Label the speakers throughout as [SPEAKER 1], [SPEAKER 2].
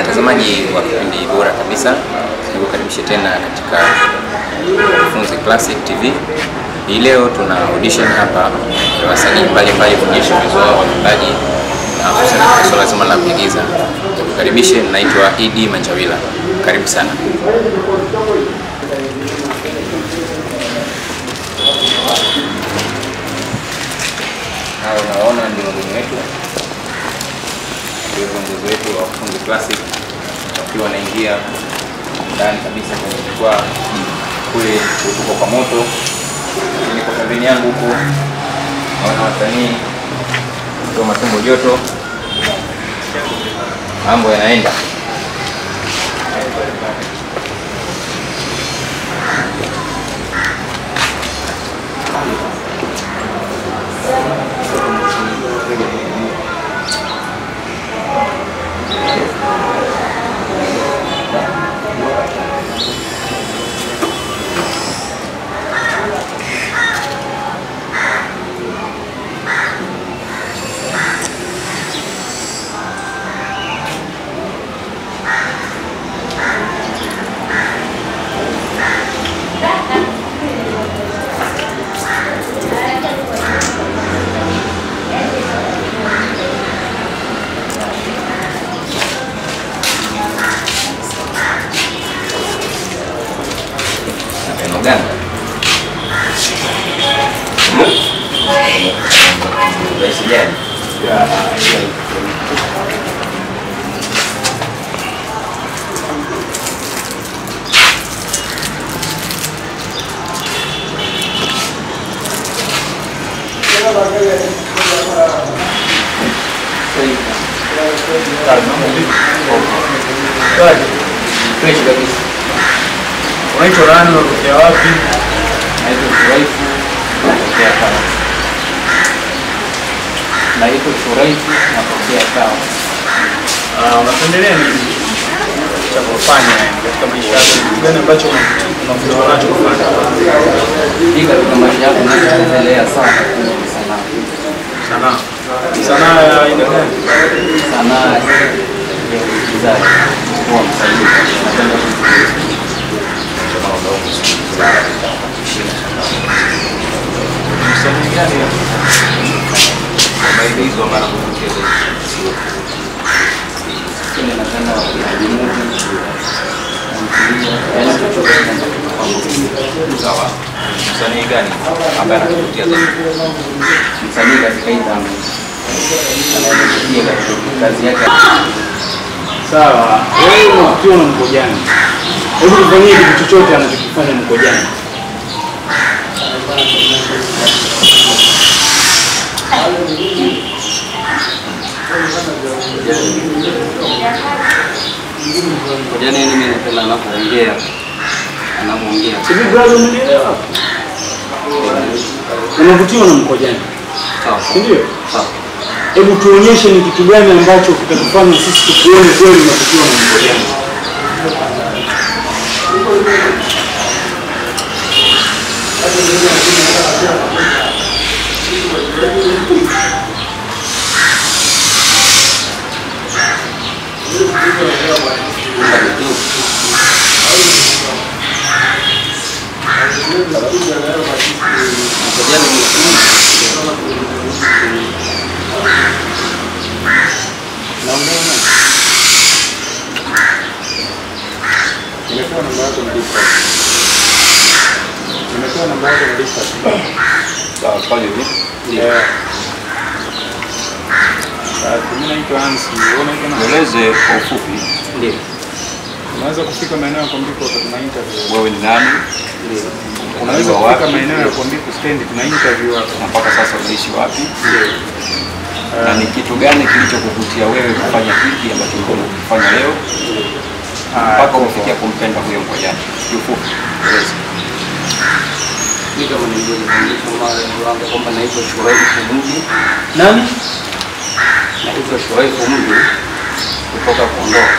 [SPEAKER 1] Watazamaji wa kipindi bora kabisa, nikukaribishe tena katika Funzi Classic TV. Hii leo tuna audition hapa ya wasanii mbalimbali kuonyesha uwezo wao wa uimbaji na hususan katika swala zima la kuigiza. Nikukaribishe, naitwa Idi Manjawila, karibu sana. Hao unaona ndio wageni wetu, ndio viongozi wetu wa Funzi Classic wakiwa wanaingia ndani kabisa kwenye jukwaa kule utuko kwa moto, lakini kwa pembeni yangu huku naona wasanii ndio matumbo joto, mambo yanaenda. Neno gani? Rais gani? Fresh kabisa.
[SPEAKER 2] Unaitwa nani? Unatokea wapi?
[SPEAKER 1] Naitwa Shuraifu natokea Kawa. Naitwa Shuraifu natokea Kawa.
[SPEAKER 2] Ah, unapendelea nini cha kufanya yani katika maisha yako? Ni kitu gani ambacho unavutiwa nacho kufanya?
[SPEAKER 1] Hii katika maisha yako nachoendelea sana kwenye sanaa.
[SPEAKER 2] Sanaa. Sanaa ya aina gani?
[SPEAKER 1] Sanaa ya uigizaji, kuwa msanii. Napenda kuigiza. Kama unaona, kushinda
[SPEAKER 2] Msanii gani?
[SPEAKER 1] maigizo mara kucheza lakini napenda wapigaji movie tamthilia, yaani chochote kinachokupa
[SPEAKER 3] Sawa. Msanii gani ambaye anakuvutia zaidi?
[SPEAKER 1] msanii katika hii dhambi anayevutia katika kazi yake.
[SPEAKER 2] Sawa. Wewe unavutiwa na Mkojani. Hebu tufanyie kitu chochote anachokifanya Mkojani.
[SPEAKER 1] Kojani mimi napenda anapoongea anapoongea
[SPEAKER 2] Hivi brother, umenielewa? Unavutiwa na Mkojani,
[SPEAKER 1] sawa
[SPEAKER 2] si ndio?
[SPEAKER 1] sawa.
[SPEAKER 2] Hebu tuonyeshe ni kitu gani ambacho kitatufanya sisi tukuone kweli unavutiwa na Mkojani.
[SPEAKER 1] Kojani
[SPEAKER 2] Nimetoa namba yako na dispatch. Nimetoa namba yako na dispatch.
[SPEAKER 3] Sawa, fanya hivi.
[SPEAKER 2] Yeah. Sasa mimi naitwa Hansi, wewe unaitwa nani?
[SPEAKER 3] Nieleze kwa ufupi
[SPEAKER 1] ndio
[SPEAKER 2] Unaweza kufika maeneo ya Kwambiko wakati tuna interview.
[SPEAKER 3] wewe ni nani
[SPEAKER 2] Unaweza
[SPEAKER 3] Unazaliwa
[SPEAKER 2] kufika
[SPEAKER 3] wapi?
[SPEAKER 2] maeneo ya Kwambiko stand tuna interview hapa.
[SPEAKER 3] na mpaka sasa unaishi wapi na ni kitu gani kilichokuvutia wewe kufanya hiki ambacho ulikuwa unakifanya leo mpaka umefikia kumpenda huyo Mkojani? Kiufupi, eleza.
[SPEAKER 1] mimi kama nilivyoonyesha mara wangu kwamba naitwa Shuraifu Mji
[SPEAKER 2] Nani?
[SPEAKER 1] naitwa Shuraifu Mji kutoka Kondoa.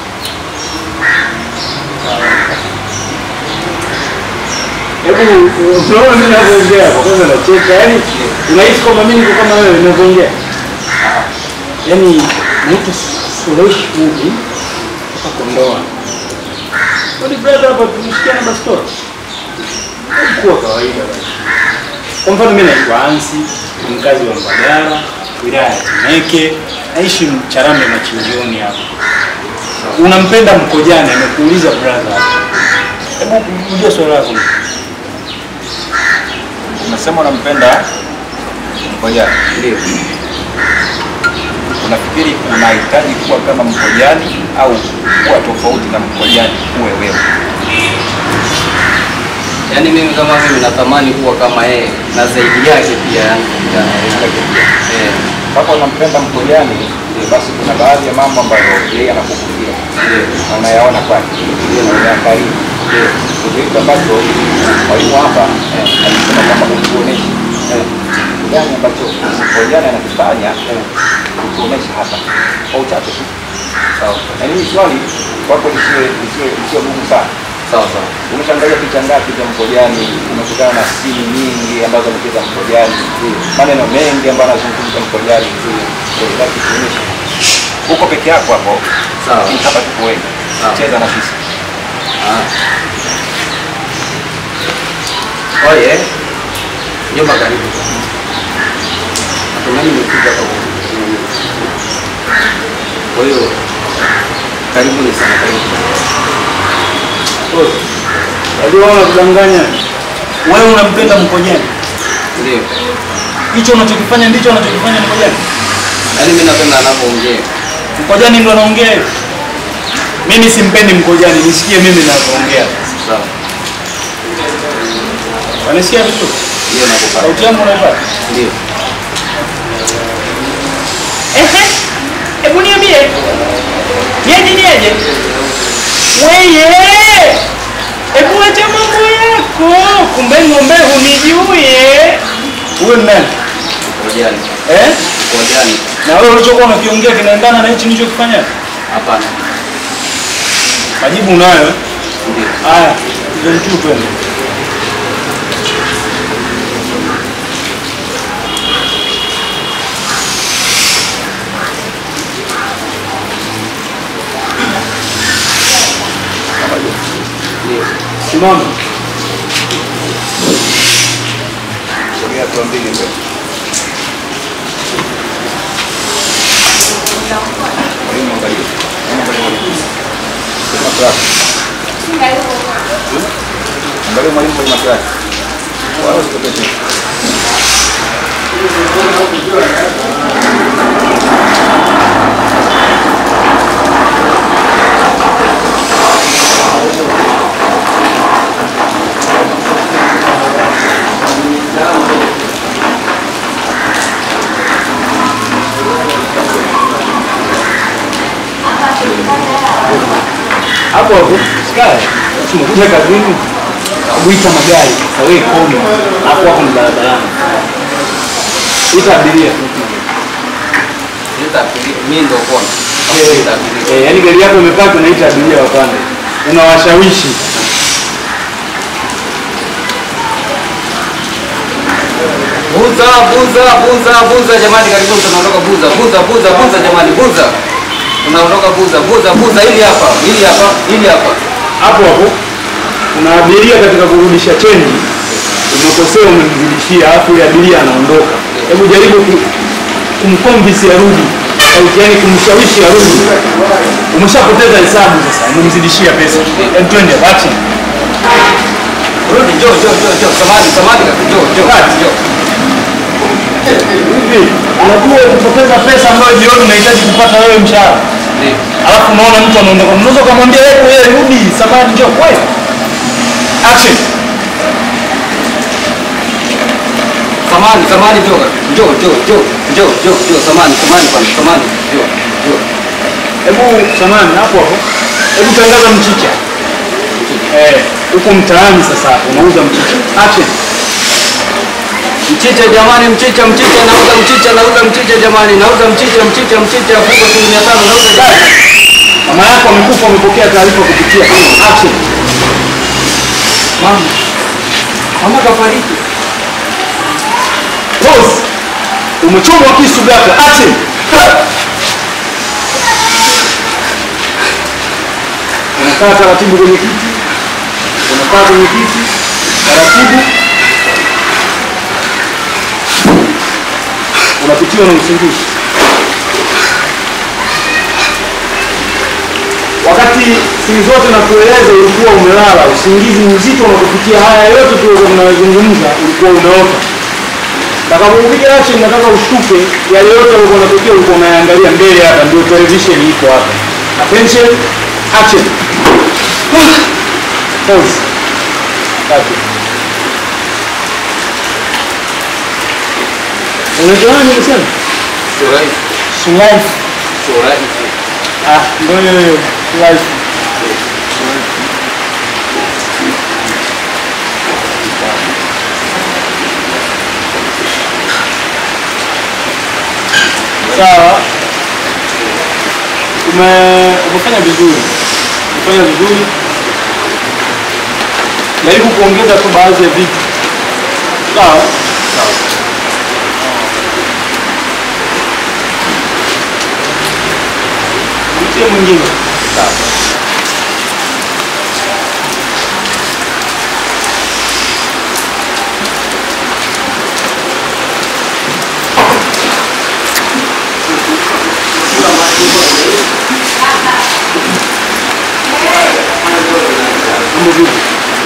[SPEAKER 2] Hebu unaona mimi ninavyoongea kwa kwanza nacheka. Yaani unahisi kwamba mimi niko kama wewe ninavyoongea? Yaani naitwa Suleish Mudi mpaka Kondoa. Kwani brother hapa tumeshikiana bastola? Kuwa kawaida basi. Kwa mfano mimi naitwa Hansi, ni mkazi wa Mbagala, wilaya ya Temeke, naishi Charambe Machinjioni hapa. Unampenda Mkojani, amekuuliza brother hapa. Hebu rudia swali lako.
[SPEAKER 3] Unasema unampenda Mkojani.
[SPEAKER 1] Ndio.
[SPEAKER 3] Unafikiri unahitaji kuwa kama Mkojani au kuwa tofauti na Mkojani uwe wewe?
[SPEAKER 1] Yaani mimi kama mimi natamani kuwa kama yeye na zaidi yake pia yani kijana yake pia. Eh.
[SPEAKER 3] Kama unampenda Mkojani, basi kuna baadhi ya mambo ambayo yeye anakuvutia
[SPEAKER 1] Ndio.
[SPEAKER 3] na unayaona kwake na unayakariri. Ndio hicho ambacho mwalimu hapa eh, alisema kwamba utuoneshe eh, kitu gani ambacho Mkojani anakifanya utuoneshe hapa kwa uchache tu.
[SPEAKER 1] Sawa.
[SPEAKER 3] Na hili swali kwako lisiwe lisiwe lisiwe gumu sana.
[SPEAKER 1] Sawa sawa.
[SPEAKER 3] Umeshaangalia picha ngapi za Mkojani? Umekutana na simu nyingi ambazo amecheza Mkojani, maneno mengi ambayo anazungumza Mkojani. Eh, basi tuonyeshe uko peke yako hapo,
[SPEAKER 1] Sawa.
[SPEAKER 3] lakini hapa tuko wengi,
[SPEAKER 1] Sawa.
[SPEAKER 3] cheza na sisi.
[SPEAKER 1] Ah. Oye. Jomba karibu. Natumaini umekuja kwa Kwa hiyo karibuni sana karibu.
[SPEAKER 2] Unajua wewe unakudanganya. Wewe unampenda Mkojani.
[SPEAKER 1] Ndio.
[SPEAKER 2] Hicho unachokifanya ndicho anachokifanya Mkojani.
[SPEAKER 1] Yaani mimi napenda anapoongea.
[SPEAKER 2] Mkojani ndo anaongea hivyo. Mimi simpendi Mkojani, nisikie mimi ninavyoongea.
[SPEAKER 1] Sawa.
[SPEAKER 2] Wanasikia vizuri?
[SPEAKER 1] Ndio nakupata.
[SPEAKER 2] Sauti yangu unaipata?
[SPEAKER 1] Ndio.
[SPEAKER 2] Ehe. Hebu niambie. Niaje niaje? Weye. Hebu acha mambo yako. Kumbe ng'ombe hunijue. Uwe nani?
[SPEAKER 1] Kojani.
[SPEAKER 2] Eh?
[SPEAKER 1] Kojani.
[SPEAKER 2] Na wewe ulichokuwa unakiongea kinaendana na hichi nilichokifanya?
[SPEAKER 1] Hapana.
[SPEAKER 2] Majibu unayo? eh?
[SPEAKER 1] Ndio.
[SPEAKER 2] Haya, ndio mtu twende.
[SPEAKER 1] Ndio.
[SPEAKER 2] Simama.
[SPEAKER 3] Sogea hatua mbili mbele. Mwalimu angalia. Mwalimu angalia. Sema class. Angalia mwalimu kwenye macho yake. Wala usitokee chini.
[SPEAKER 2] Hapo hapo. Sikae. Tumekuja kazini. Kuita magari. Sasa wewe koma. Hapo hapo ni barabarani. Ita abiria.
[SPEAKER 1] Nita mimi ndio kona. Nita
[SPEAKER 2] Eh, yaani gari yako imepaki unaita abiria wapande. Unawashawishi.
[SPEAKER 1] Buza, buza, buza, buza jamani, karibuni tunaondoka buza, buza, buza, buza jamani, buza. Tunaondoka buza, buza, buza hili hapa, hili hapa, hili hapa.
[SPEAKER 2] Hapo hapo kuna abiria katika kurudisha chenji. Umekosea umemzidishia alafu yule abiria anaondoka. Hebu jaribu ku- kumconvince arudi. Au yaani kumshawishi arudi. Umeshapoteza hesabu sasa, umemzidishia pesa. Hebu twende action.
[SPEAKER 1] Rudi, njoo, njoo, njoo, njoo. Samahani, samahani kaka, njoo, njoo,
[SPEAKER 2] Kati.
[SPEAKER 1] njoo.
[SPEAKER 2] Hivi unajua kupoteza pesa ambayo jioni unahitaji kupata wewe mshahara.
[SPEAKER 1] Ndio.
[SPEAKER 2] Alafu unaona mtu anaondoka, unaweza ukamwambia yeye wewe rudi, samahani njoo wewe. Action.
[SPEAKER 1] Samahani, samahani, njoo, kaka. njoo, njoo, njoo, njoo, njoo, njoo, samahani, samahani kwanza, samahani, njoo, njoo.
[SPEAKER 2] Hebu samahani hapo hapo. Hebu tangaza mchicha. Eh, huko mtaani sasa hapo unauza mchicha. Action.
[SPEAKER 1] Mchicha jamani, mchicha, mchicha, nauza mchicha, nauza mchicha jamani, nauza mchicha, mchicha, mchicha, fungo shilingi mia tano, nauza jamani.
[SPEAKER 2] Mama yako amekufa, umepokea taarifa kupitia action.
[SPEAKER 1] Mama, mama kafariki.
[SPEAKER 2] Rose. Umechomwa kisu ghafla. Action. unakaa taratibu kwenye kiti, unakaa kwenye kiti taratibu, unapitiwa na usingizi. Wakati siku zote na kueleza ulikuwa umelala, usingizi mzito unakupitia haya yote tulikuwa tunayozungumza, ulikuwa umeota. Takapokupiga action, nataka ushtuke, yale yote yalikuwa yanatokea, ulikuwa unaangalia mbele hapa, ndio television iko hapa. Attention, action. Pause. Tatu. Unaitwa nani umesema?
[SPEAKER 1] Shurai.
[SPEAKER 2] Sulaiman.
[SPEAKER 1] Shurai.
[SPEAKER 2] Ah, ndio hiyo hiyo. Sulaiman. Sawa. Ume umefanya vizuri. Umefanya vizuri. Jaribu kuongeza tu baadhi ya vitu. Sawa. Sawa. Mtie mwingine.
[SPEAKER 1] Sawa.
[SPEAKER 2] Mambo vipi?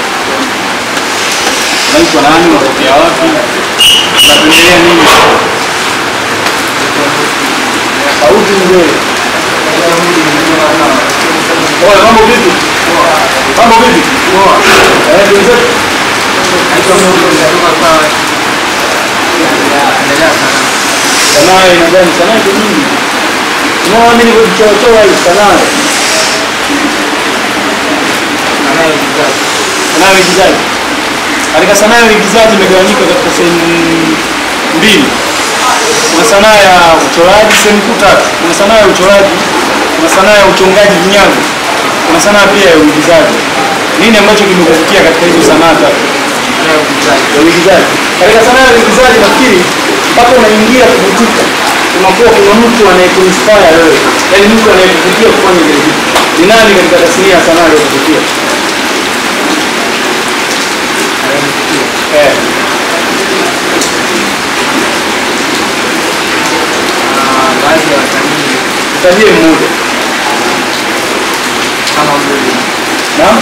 [SPEAKER 2] Unaitwa nani? Unatokea wapi? Unapendelea nini? Sauti mzee. Oya, mambo vipi? Mambo vipi? Eh, wenzetu. Sanaa ina gani? Sanaa iko nyingi. Unaona mimi nilivyochorochora hii sanaa. Sanaa ya uigizaji. Katika sanaa ya uigizaji imegawanyika katika sehemu mbili. Kuna sanaa ya uchoraji, sehemu kuu tatu. Kuna sanaa ya uchoraji, kuna sanaa ya uchongaji vinyago, kuna sanaa pia ya uigizaji. Nini ambacho kimekuvutia katika hizo sanaa tatu? Ya uigizaji. Katika sanaa ya uigizaji nafikiri mpaka unaingia kuvutika, unakuwa kuna mtu anayekuinspire wewe, yaani mtu anayekuvutia kufanya vile vitu. Ni nani katika tasnia ya sanaa aliyekuvutia? Eh. Tajie mmoja. Naam?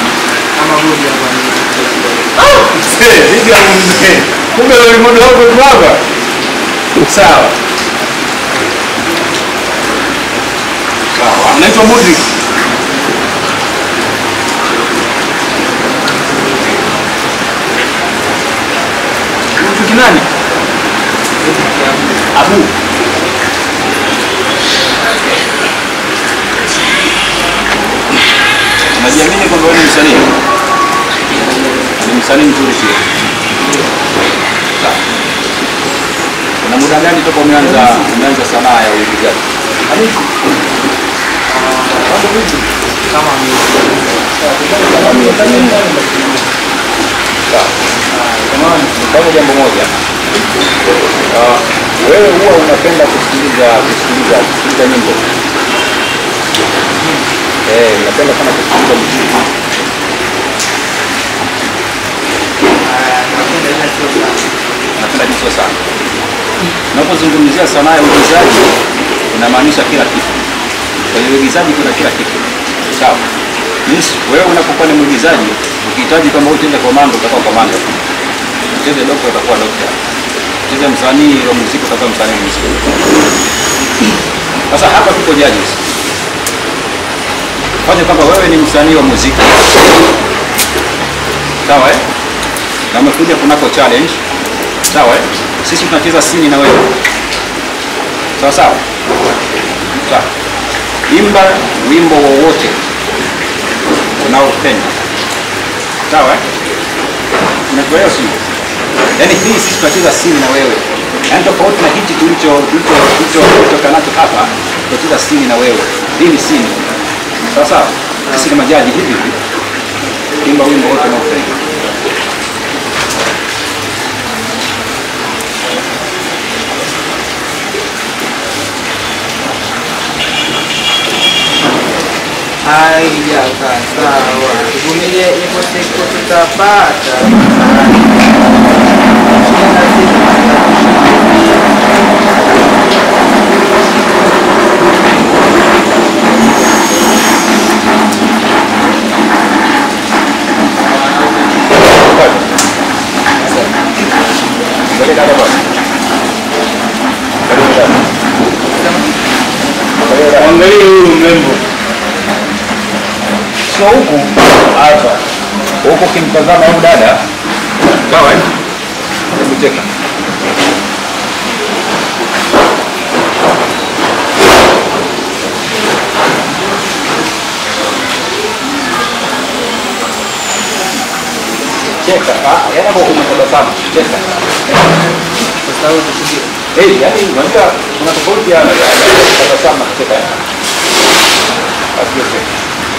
[SPEAKER 2] Ah, mzee, vipi hapo mzee? Kumbe wewe mmoja wako tu hapa. Sawa. Sawa. Naitwa Mudrik. Mtu nani? Abu.
[SPEAKER 3] Unajiamini kwamba wewe ni msanii? Ni msanii mzuri pia. Sawa. Una muda gani toka umeanza umeanza sanaa ya uigizaji? Kama miaka minne. Sawa. Nifanye jambo moja. Ah, wewe huwa unapenda kusikiliza kusikiliza kusikiliza nyimbo? Eh, napenda sana kusikiliza muziki. Napenda hicho sana. Unapozungumzia sanaa ya uigizaji inamaanisha kila kitu. Kwenye uigizaji kuna kila kitu. Sawa. Means wewe unapokuwa ni mwigizaji, ukihitaji kwamba utende komando utakuwa komando. Ucheze dokta utakuwa dokta. Ucheze msanii wa muziki utakuwa msanii wa muziki. Sasa hapa tuko judges fanya kwamba wewe ni msanii wa muziki sawa eh? na umekuja kunako challenge sawa eh? sisi tunacheza sini na wewe sawa sawa sawa imba wimbo wowote unaopenda sawa eh? unakuelewa sio yaani hii sisi tunacheza sini na wewe yaani tofauti na hichi tulicho tulicho tulicho tulichokaa nacho hapa tunacheza sini na wewe hii ni sini sawa sawa sisi ni majaji hivi hivi imba wimbo wote unaopenda
[SPEAKER 4] haijakaa sawa. Tuvumilie, ipo siku tutapata.
[SPEAKER 2] Angalia huyu mrembo.
[SPEAKER 3] Sio huku hapa. Huku kimtazama huyu dada. Sawa eh? Hebu cheka. Cheka. Ah, yana kwa kumtabasamu. Cheka. Eh, yani unajua kuna tofauti ya ya- ya tabasamu na kucheka. eh? Asiye cheka.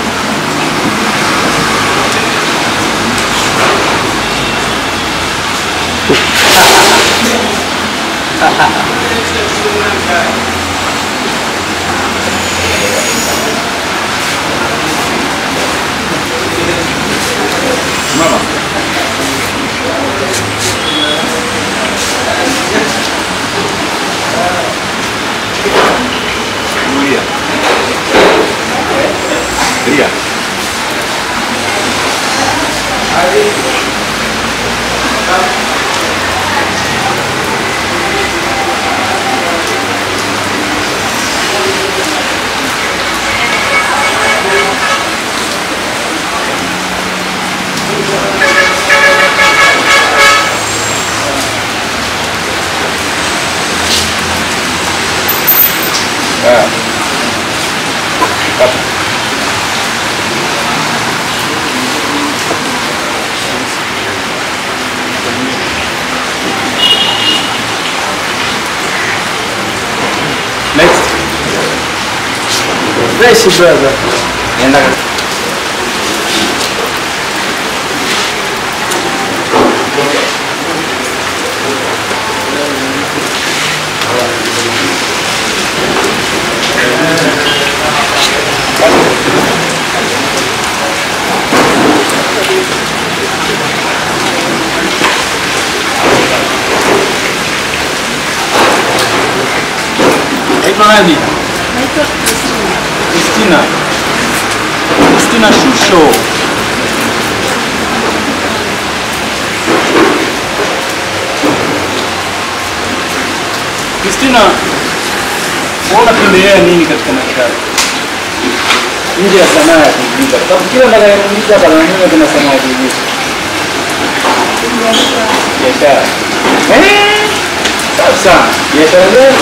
[SPEAKER 3] Mama. Tulia. Tulia. Ah. Kata. Next.
[SPEAKER 4] Fresh brother.
[SPEAKER 3] Nenda
[SPEAKER 2] Naitwa nani?
[SPEAKER 5] Naitwa Christina.
[SPEAKER 2] Christina. Christina Shusho. Christina, wewe unapendelea nini katika maisha yako? Nje ya sanaa ya kuigiza. Kwa sababu kila ninayoigiza hapa naona kuna sanaa ya kuigiza. Biashara. Eh? Safi sana. Biashara gani?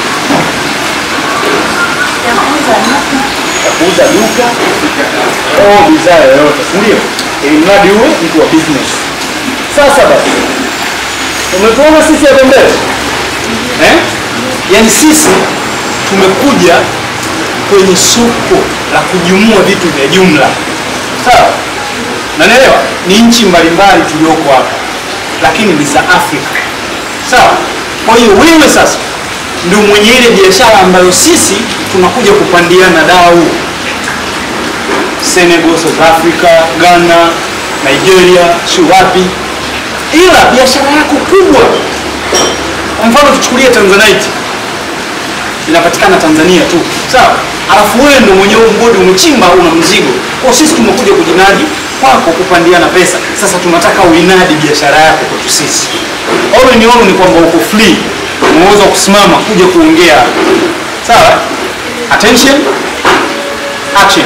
[SPEAKER 5] Ya kuuza nuka.
[SPEAKER 2] ya kuuza duka au bidhaa yoyote, si ndio? Ili mradi uwe mtu wa business. Sasa basi, umetuona sisi hapa mbele eh? Yaani sisi tumekuja kwenye soko la kujumua vitu vya jumla, sawa? Nanaelewa ni nchi mbalimbali tulioko hapa, lakini ni za Afrika, sawa? Kwa hiyo wewe sasa ndio mwenye ile biashara ambayo sisi tunakuja kupandiana dau Senegal, South Africa, Ghana, Nigeria, si wapi, ila biashara yako kubwa, kwa mfano tuchukulie Tanzanite inapatikana Tanzania tu, sawa. Alafu wewe ndio mwenye huu mgodi umechimba, una mzigo. Kwa sisi tumekuja kujinadi kwako, kupandiana pesa. Sasa tunataka uinadi biashara yako kwetu sisi. All in all ni kwamba uko free, unaweza kusimama kuja kuongea, sawa. Attention, action.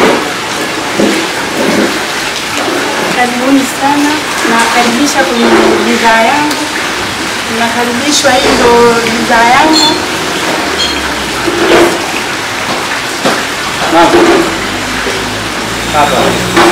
[SPEAKER 5] Karibuni sana, nawakaribisha kwenye bidhaa yangu. Nakaribishwa, hii ndo bidhaa yangu.
[SPEAKER 2] Naam. Hapa.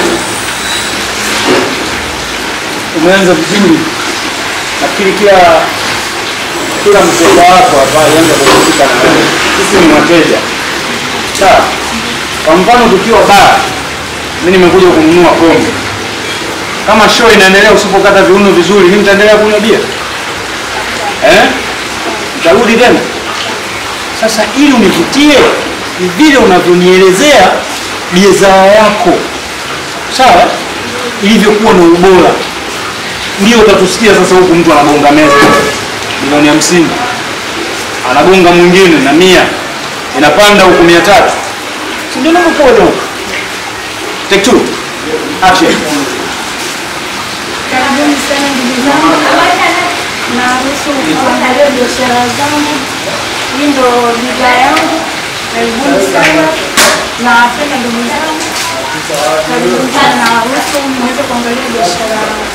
[SPEAKER 2] Umeanza vizuri. Nafikiri kila kila mteja wako hapa alianza kuhusika na wewe. Sisi ni wateja. Sawa. Kwa mfano tukiwa baa, mimi nimekuja kununua pombe. Kama show inaendelea usipokata viuno vizuri, mimi nitaendelea kunywa bia. Eh? Nitarudi tena. Sasa ili univutie ni vile unavyonielezea bidhaa yako sawa, ilivyokuwa na ubora, ndio utatusikia sasa huku mtu anagonga meza milioni hamsini, anagonga mwingine na mia, inapanda huku mia tatu, si ndio navyokuwa huku. Take two. Action.
[SPEAKER 5] Karibuni sana ndugu zangu, naruhusu kuangalia biashara zangu. Hii ndo bidhaa yangu. Karibuni sana, nawapenda ndugu zangu. Karibuni sana, naruhusu mweze kuangalia biashara yangu.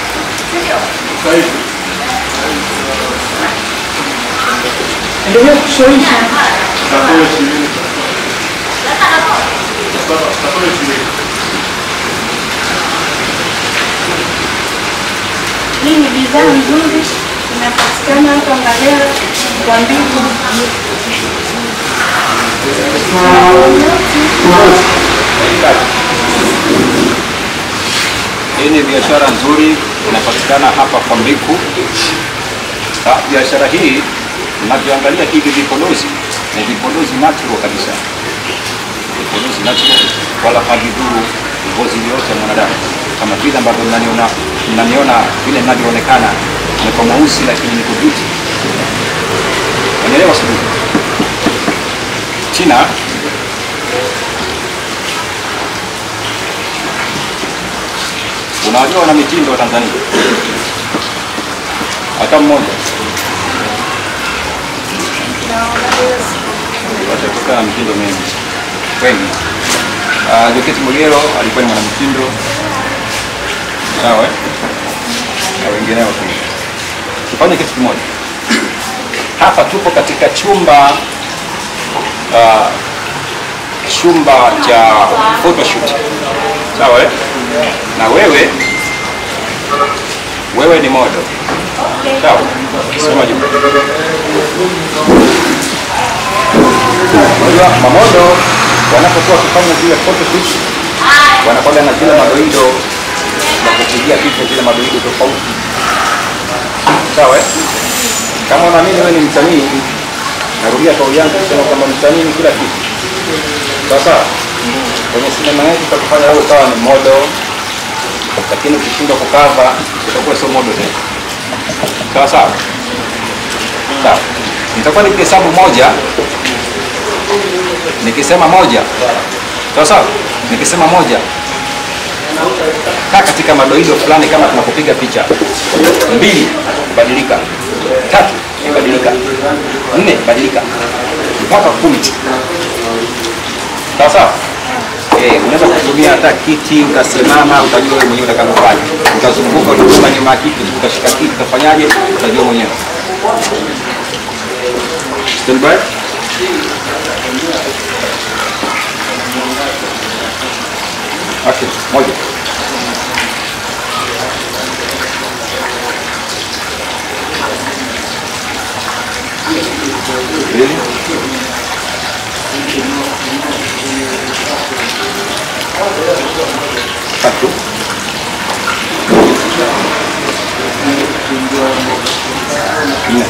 [SPEAKER 2] Endelea kushawishi.
[SPEAKER 5] Hii ni bidhaa nzuri, inapatikana hapa Mbagala kwa Mbivu.
[SPEAKER 3] Hii ni biashara nzuri inapatikana hapa kwa Mbiku. Ah, Biashara hii mnavyoangalia hivi vipodozi ni vipodozi natural kabisa, vipodozi natural, wala havidhuru ngozi yoyote ya mwanadamu, kama vile ambavyo mnaniona mnaniona vile mnavyoonekana niko mweusi, lakini niko beauty. Unaelewa sijui? China unawajua wana mitindo wa Tanzania hata mmoja watatoka na mitindo mengi wengi. Uh, Joketi Mwegelo alikuwa ni mwanamitindo sawa, eh? na wengineo pia. Tufanye kitu kimoja hapa, tupo katika chumba uh, chumba cha photoshoot sawa, eh? na wewe wewe ni model sawa, sema juu. Unajua mamodo wanapokuwa wakifanya zile photoshoot wanakwenda na zile madoido na kupigia picha zile madoido tofauti, sawa eh? Kama unaamini wewe ni msanii, narudia kauli yangu kusema kwamba msanii ni kila kitu, sawa sawa. Kwenye sinema yetu tutakufanya wewe ukawa ni model, lakini ukishindwa kukava utakuwa sio model tena, sawa sawa sawa. Nitakuwa nikihesabu moja nikisema moja sawa sawa, nikisema moja, kaa katika madoido fulani, kama tunapopiga picha. Mbili, badilika. Tatu, badilika. Nne, badilika mpaka kumi. Sawa sawa. Eh, unaweza kutumia hata kiti ukasimama, utajua wewe mwenyewe utakavyofanya. Utazunguka, utakwenda nyuma ya kiti, utashika kiti, utafanyaje? Utajua mwenyewe. Stand by. Action. Moja. Mbili. Tatu. Nne.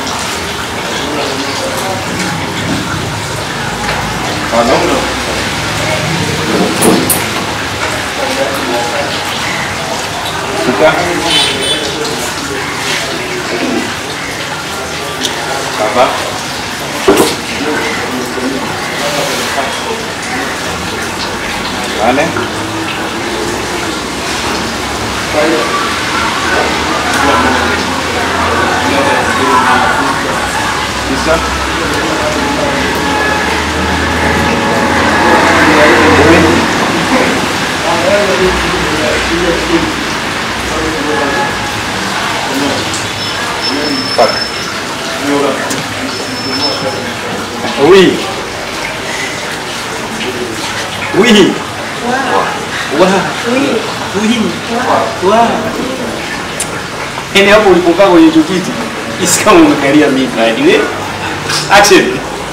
[SPEAKER 3] Tano. Sita. Saba. Nane. Tisa. Kumi. Fuck.
[SPEAKER 2] Oui. Oui. Wa. Oui. Wa. Yaani hapo ulipokaa kwenye hicho kiti, isi kama umekalia mimba yaani we. Action.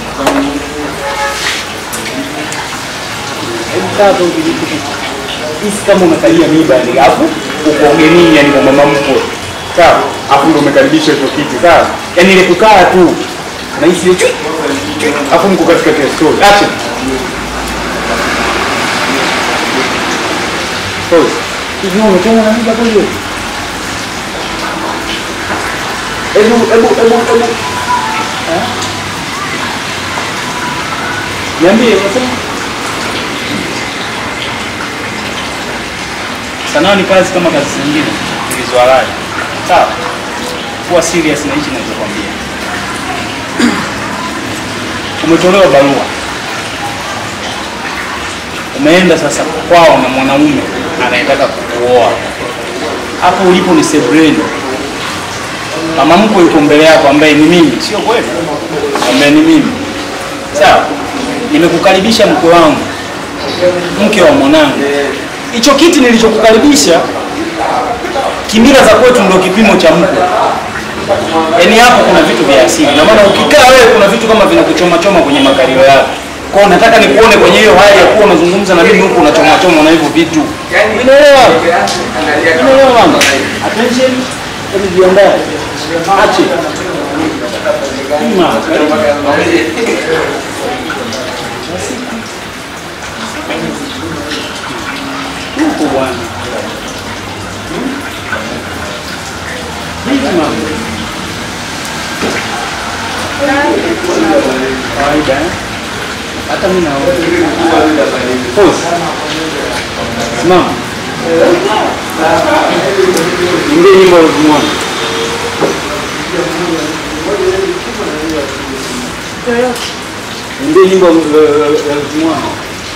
[SPEAKER 2] Hebu kaa tu kwenye hicho kiti. Isi kama umekalia mimba yaani hapo uko ugenini yaani kwa mama mkwe. Sawa? Hapo ndio umekaribisha hicho kiti, sawa? Yaani ile kukaa tu. Unahisi hiyo Hapo mko katika story. Action. Pause. Hivi wewe umechoma na mimba kweli wewe? Hebu hebu hebu hebu. Eh? Niambie unasema? Sanaa ni kazi kama kazi zingine zilizohalali. Sawa? Kuwa serious na hichi ninachokwambia. Umetolewa barua. Umeenda sasa kwao na mwanaume anayetaka kukuoa. Hapo ulipo ni sebreni. Mama mkwe yuko mbele yako ambaye ni mimi, sio kweli? Ambaye ni mimi. Sawa? Nimekukaribisha mkwe wangu, mke wa mwanangu. Hicho kiti nilichokukaribisha kimila za kwetu ndio kipimo cha mkwe. Yaani hapo kuna vitu vya asili. Na maana ukikaa wewe kuna vitu kama vinakuchoma choma kwenye makalio yako. Kwa hiyo nataka nikuone kwenye hiyo hali ya kuwa unazungumza na mimi huku unachoma choma na hivyo vitu. Unaelewa? Unaelewa mama? Attention. Hebu jiandae. Ache. Ima, karibu. Huko bwana. Hivi mama. Kawaida eh? Hata mimi naona. Pause. Simama. Nimbie nyimbo ulizomuona. Nimbie nyimbo ulizomuona.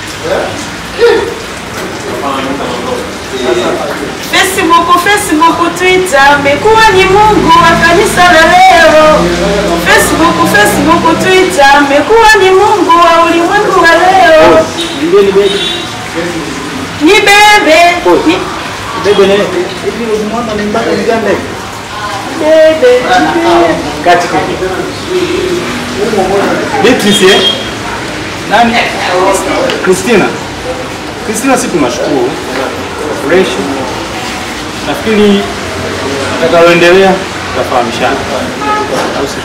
[SPEAKER 5] Facebook, Facebook, Twitter, amekuwa ni Mungu wa kanisa la leo. Facebook, Facebook, Twitter, amekuwa ni Mungu wa ulimwengu wa leo.
[SPEAKER 2] Nimbie ni bebe.
[SPEAKER 5] Ni bebe, ni
[SPEAKER 2] Bebe ne. Hivi ulizomuona ni mpaka Uganda hivi?
[SPEAKER 5] bebe,
[SPEAKER 2] Kati kati. Beatrice eh? Nani? Christina. Christina, si tunashukuru fresh. Nafikiri atakaloendelea tutafahamishana. Au si?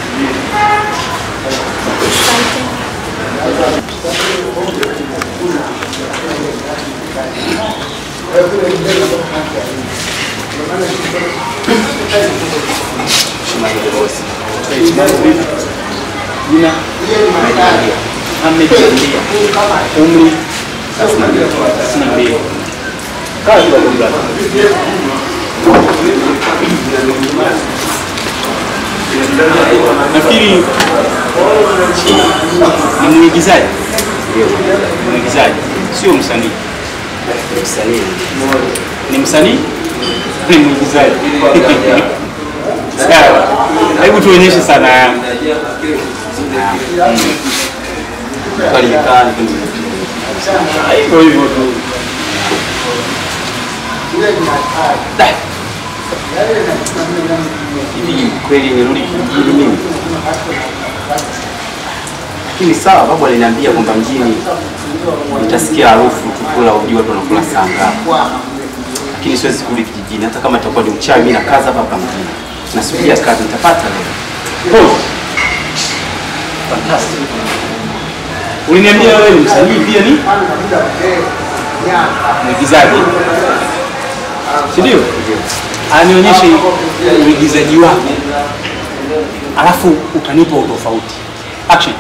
[SPEAKER 2] Jina Ahmed Jandia. Umri thelathini na mbili. Kaa kidogo brother. Nafikiri ni mwigizaji, mwigizaji sio msanii. Ni msanii, ni mwigizaji. Sawa, hebu tuonyeshe sana yangu. Hivyo hivyo tu.
[SPEAKER 6] hivi kweli nirudi kijijini mimi? Lakini sawa, babu aliniambia kwamba mjini nitasikia harufu tu kula uji watu wanakula saa ngapi, lakini siwezi kurudi kijijini, hata kama itakuwa ni uchawi. Mimi nakaza hapa hapa mjini, nasubiria kazi nitapata leo.
[SPEAKER 2] Pause. Fantastic. Uliniambia wewe ni msanii pia ni mwigizaji, si ndio? Anionyeshe uigizaji wako, alafu utanipa utofauti. Action.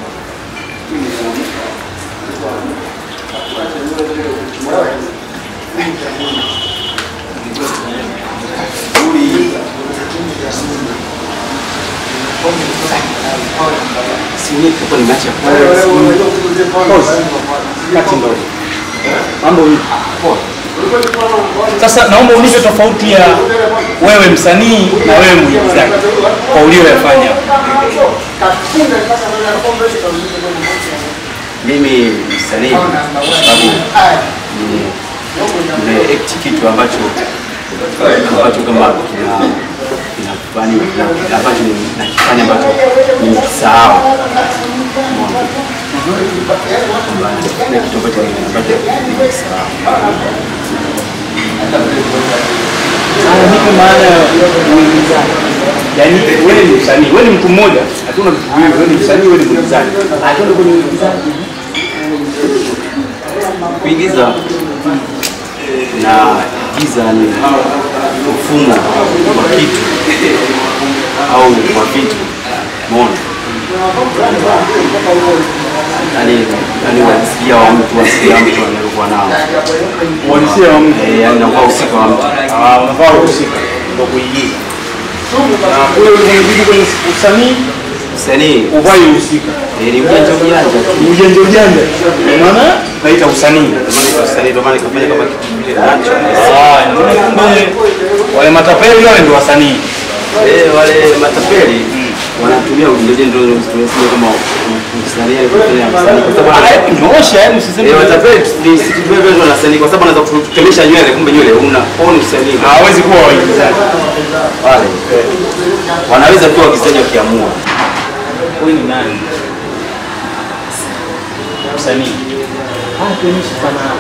[SPEAKER 6] Si mimi nitakuwa nimeacha kazi.
[SPEAKER 2] Pause. Kati ndogo. Mambo hivi. Sasa naomba unipe tofauti ya wewe msanii na wewe mwigizaji kwa ulioyafanya.
[SPEAKER 6] Mimi ni msanii kwa sababu ni- nimeact kitu ambacho ambacho kama kina kinafanya kina- ambacho ni- nakifanya ambacho nimekisahau. Umeona? Kwamba nakifanya kitu ambacho ni- ambacho nimekisahau.
[SPEAKER 2] Haya, nipe maana ya uigizaji. Yaani wewe ni msanii, wewe ni mtu mmoja, hatuna vitu viwili, wewe ni msanii, wewe ni mwigizaji. Atende kwenye uigizaji.
[SPEAKER 6] Kuigiza na giza ni mfumo wa kitu au wa vitu umeona yani yani wasikia wa mtu wasikia mtu anayokuwa nao
[SPEAKER 2] Uhalisia wa mtu.
[SPEAKER 6] Eh, yani nakuwa usika wa mtu
[SPEAKER 2] Ah, unafaa kuhusika ndio kuigiza. Na kule ulipojibu kwenye usanii
[SPEAKER 6] msanii
[SPEAKER 2] uvai uhusika.
[SPEAKER 6] eh, ni ujanja ujanja tu
[SPEAKER 2] Ni ujanja ujanja. Ndio maana naita usanii.
[SPEAKER 6] Ndio maana kwa usanii ndio maana kafanya kama kitu kile nacho
[SPEAKER 2] Ah, ndio kumbe wale matapeli wale ndio wasanii.
[SPEAKER 6] Eh, wale matapeli wanatumia ujanja ndio tunasema kama usanii yani kufanya msanii kwa sababu
[SPEAKER 2] Ah, nyoosha yani usiseme.
[SPEAKER 6] Eh, watapeli ni siku vile vile wanasanii kwa sababu anaweza kutemesha nywele kumbe nywele una au ni usanii
[SPEAKER 2] Hawezi kuwa waigizaji.
[SPEAKER 6] wale wanaweza tu wakisanya wakiamua
[SPEAKER 2] Huyu ni nani? Msanii. Ah, tuonyeshe sanaa.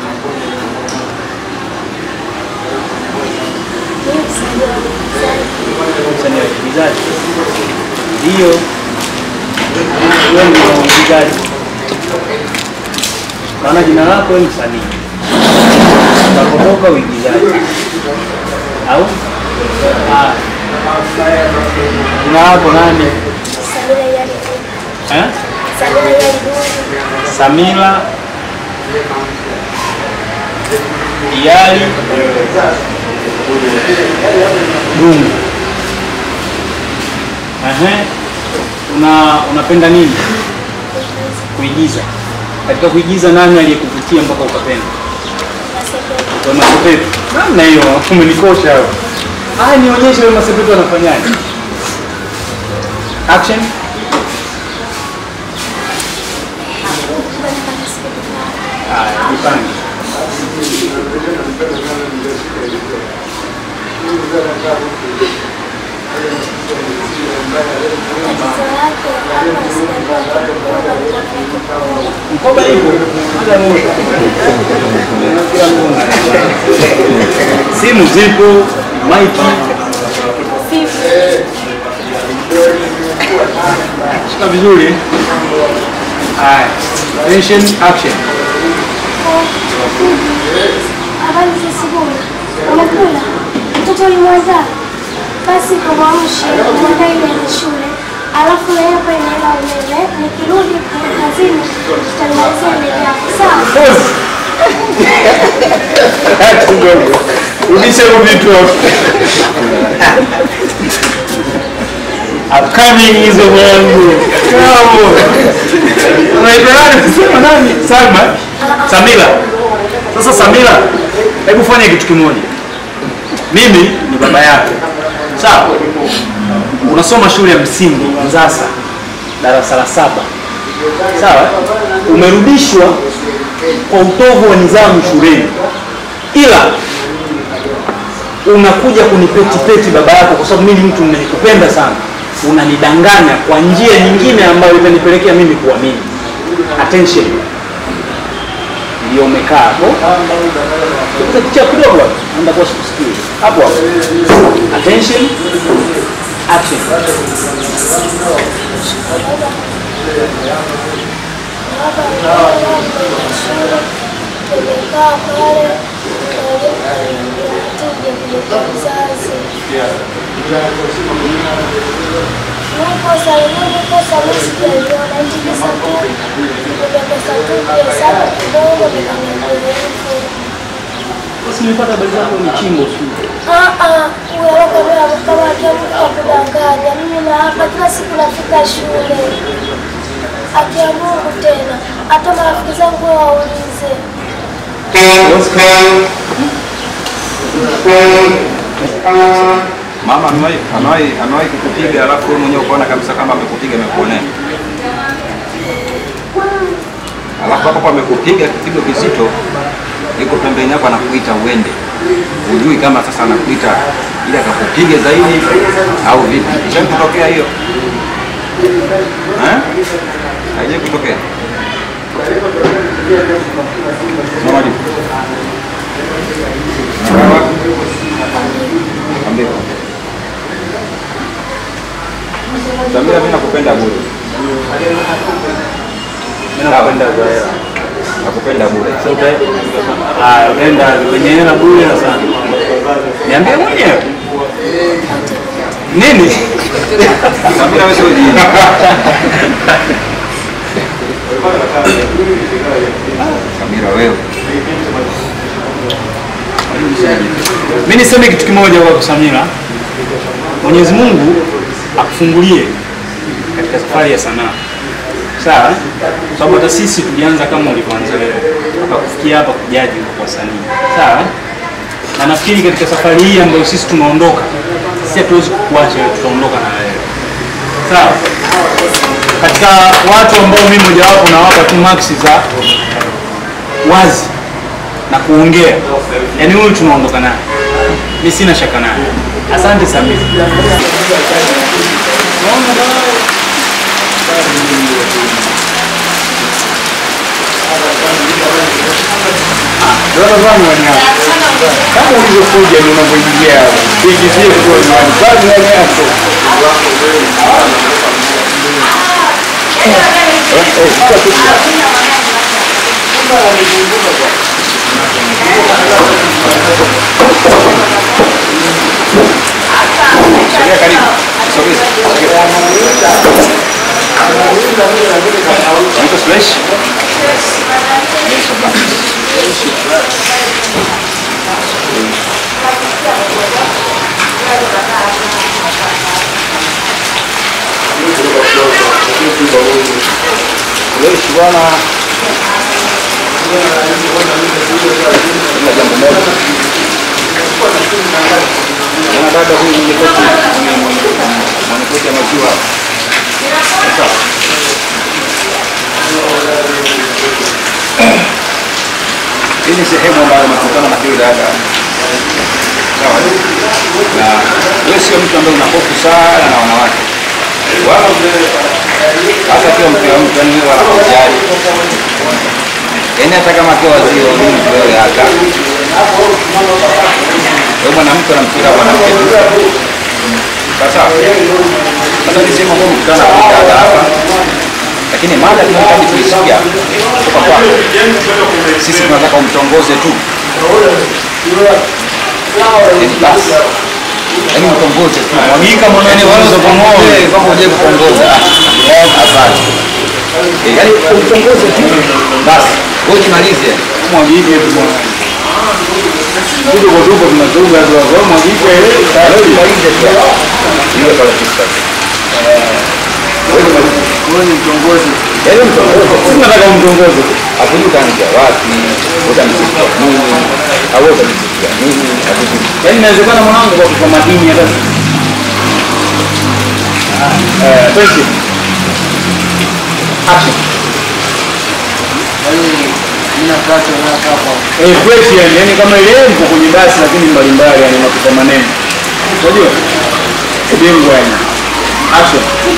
[SPEAKER 2] Msanii wa uigizaji. Ndio. Wewe ni mwigizaji. Maana jina lako wewe ni msanii. Utapotoka uigizaji. Au? Ah. Jina lako nani? Eh? Samila Iyali Dungu. Ehe. Una unapenda nini? Kuigiza. Katika kuigiza nani aliyekuvutia mpaka ukapenda? Wema Sepetu. Namna hiyo umenikosha hapo. Ah, nionyeshe Wema Sepetu anafanyaje? Action. Haya, jipange. Mkoba ipo. Hata moja. Kila mmoja. Simu zipo, maiki. Shika vizuri. Haya. Attention, action.
[SPEAKER 5] Habari za asubuhi. Umekula? Mtoto ulimwaza? Basi kumwamshe, mwandae ile shule. Alafu leo hapa inaenda umeme. Nikirudi kutoka kazini, tutamalizia mbele yako. Sawa?
[SPEAKER 2] Hata ndogo. Rudisha hivyo vitu hapo. Upcoming hizo mwanangu. Bravo. Unaitwa nani? Sema nani? Salma. Samila. Sasa Samila, hebu fanya kitu kimoja. Mimi ni baba yako. Sawa? Unasoma shule ya msingi Nzasa, darasa la saba. Sawa? Umerudishwa kwa utovu wa nidhamu shuleni, ila unakuja kunipetipeti baba yako, kwa sababu mimi ni mtu ninayekupenda sana, unanidanganya kwa njia nyingine ambayo itanipelekea mimi kuamini. Attention, ndio umekaa hapo, Kitu kichwa kidogo hapo, naenda kwa sikusikii hapo hapo. Attention, action.
[SPEAKER 5] Tumekaa pale, tuje kuleta mzazi. Nakosa nilikosa mimi sijaliona, hichi kisa tu nimekosa tu kuhesabu kidogo nikaniambia
[SPEAKER 2] Basi nilipata habari zako ni chimbo tu.
[SPEAKER 5] Ah ah, wewe kama kama akiamka kudanganya. Mimi na hapa kila siku nafika shule. Akiamua tena, hata marafiki zangu waulize.
[SPEAKER 3] Mama amewahi amewahi amewahi kukupiga alafu wewe mwenyewe ukaona kabisa kama amekupiga amekuonea. Alafu hapo kwa amekupiga kipigo kizito, yuko pembeni yako anakuita uende. Hujui kama sasa anakuita ili akakupiga zaidi au vipi. Ishawahi kutokea hiyo? Eh? Haijawahi kutokea. Mama jibu. Sawa. Ambia. Samira, mimi nakupenda bure.
[SPEAKER 2] Mimi napenda Zoea.
[SPEAKER 3] nakupenda bure.
[SPEAKER 2] Sasa uta- Ah, utaenda kwenye hela bure na sana. Niambie mwenyewe. Nini?
[SPEAKER 3] Samira wewe sio jini. Samira wewe.
[SPEAKER 2] Mimi niseme kitu kimoja kwa Samira. Mwenyezi Mungu akufungulie katika safari ya sanaa. Sawa? Kwa sababu hata sisi tulianza kama ulivyoanza wewe. Mpaka kufikia hapa kujaji kwa wasanii. Sawa? Na nafikiri katika safari hii ambayo sisi tunaondoka, sisi hatuwezi kukuacha wewe, tutaondoka na wewe. Sawa? Katika watu ambao mimi mojawapo nawapa tu maksi za wazi na kuongea, yaani huyu tunaondoka naye, mi sina shaka naye. Asante Samia. Kama ulivyokuja ni unavyoingia hapa. Igizie kwa nyumbani. Bado ndani yako.
[SPEAKER 3] Sogea karibu. Sogea. Unaitwa Suresh? Suresh bwana. Kuna jambo moja. Mwana dada huyu mwenye koti mwenye mwenye koti ya maziwa. Sawa. Hii ni sehemu ambayo nakutana na huyu dada. Sawa. Na wewe sio mtu ambaye una hofu sana na wanawake. Wala hata akiwa mke wa mtu yani wewe wala hujali. Yaani hata kama akiwa waziri wa ulinzi wewe hata. Wewe mwanamke unamshika mwanamke tu. Sasa sasa ni sehemu ambayo mkutana na huyu dada hapa. Lakini mada tunahitaji kuisikia kutoka kwako. Sisi tunataka umtongoze tu. Yaani basi. Yaani mtongoze tu.
[SPEAKER 2] Mwagika mwanangu,
[SPEAKER 3] Yaani wala
[SPEAKER 2] unaweza
[SPEAKER 3] usipongoze
[SPEAKER 2] kumwoa.
[SPEAKER 3] kama hujai kutongoza. Ah, Asante. Eh, Yaani umtongoze tu. Basi. Wewe jimalize.
[SPEAKER 2] Mwagike tu bwana. Tuko kwa tuko tunazunga tu hapo. Mwagike ile.
[SPEAKER 3] Wewe jimalize tu. Hiyo pale TikTok. Wewe jimalize.
[SPEAKER 2] Wewe ni mtongozi.
[SPEAKER 3] Yaani mtongoze.
[SPEAKER 2] Sisi nataka umtongoze.
[SPEAKER 3] Hakujui utaanzia wapi, utamsikia nini, au utamsikia nini, hakujui.
[SPEAKER 2] Yaani inawezekana mwanangu kwa kwa madini hata. Eh, thank you. Action. Eh, fresh yani, yani kama ile mko kwenye basi lakini mbalimbali yani unakuta maneno. Unajua? Bingwa yani. Action.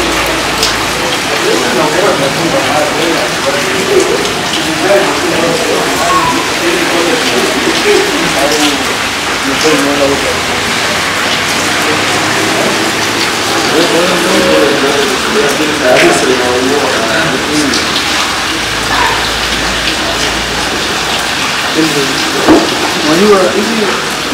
[SPEAKER 7] Unajua hivi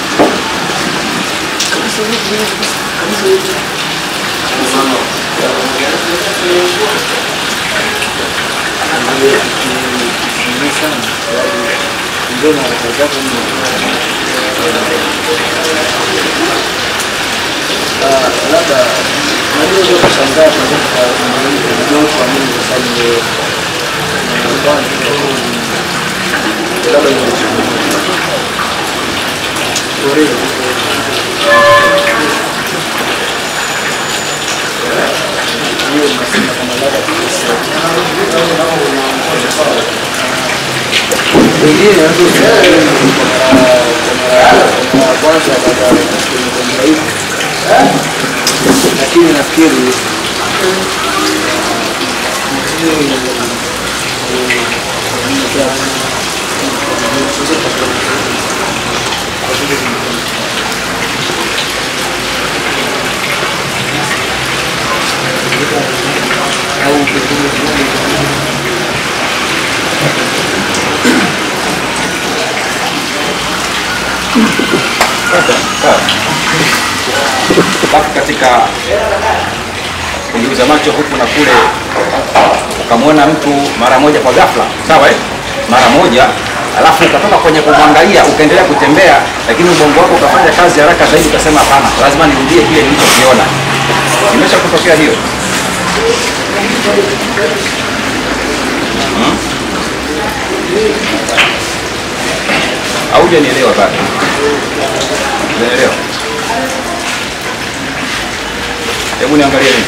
[SPEAKER 7] labda najua ndio kushangaa ndio kwa nini kwa sababu labda wengine kwanza lakini nafikiri
[SPEAKER 3] Sawa. Alafu katika kuingiza macho huku na kule, ukamwona mtu mara moja kwa ghafla, sawa eh? mara moja alafu ukatoka kwenye kumwangalia ukaendelea kutembea, lakini ubongo wako ukafanya kazi haraka zaidi, ukasema hapana, lazima nirudie kile nilichokiona. Imesha kutokea hiyo hmm? au hujanielewa bado? Hujanielewa? Hebu niangalie mimi.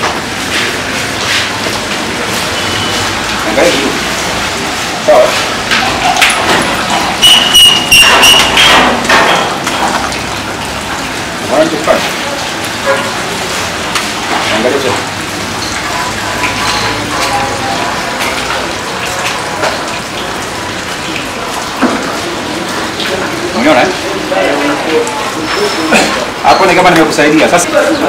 [SPEAKER 3] Angalia vizuri. Sawa? Unaona nikifanya? Angalia tena. Umeona eh? Hapo ni kama nimekusaidia. Sasa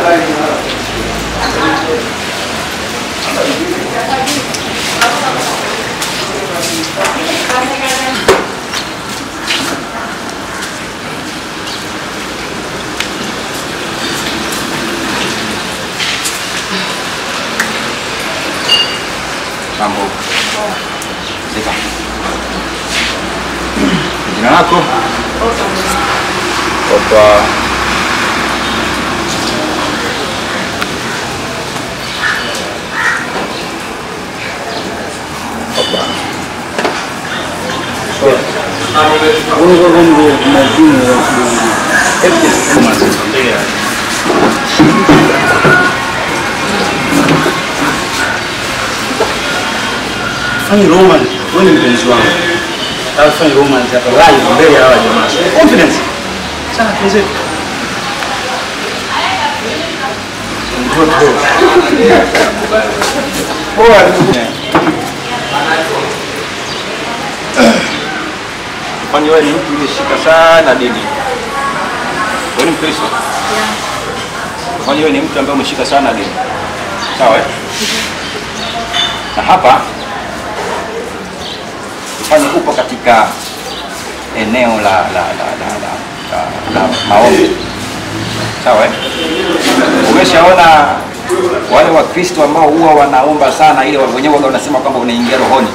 [SPEAKER 3] mambo. Sifa. Jina lako? Opa. Opa.
[SPEAKER 2] Gongo gongo majini ya
[SPEAKER 3] Hebu just
[SPEAKER 2] Fanya romance. Wewe ni mpenzi wangu. Nataka fanya romance hapa live mbele ya hawa jamaa. Confidence. Sana tuzetu. Mtoto.
[SPEAKER 3] Poa. Kwani wewe ni mtu uliyeshika sana dini? Wewe ni Mkristo? Kwani wewe ni mtu ambaye umeshika sana dini? Sawa eh? Na hapa ufanye upo katika eneo la la la la, la, la, la maombi. Sawa eh? Umeshaona wale Wakristo ambao huwa wanaomba sana ile wenyewe waga wanasema kwamba unaingia rohoni.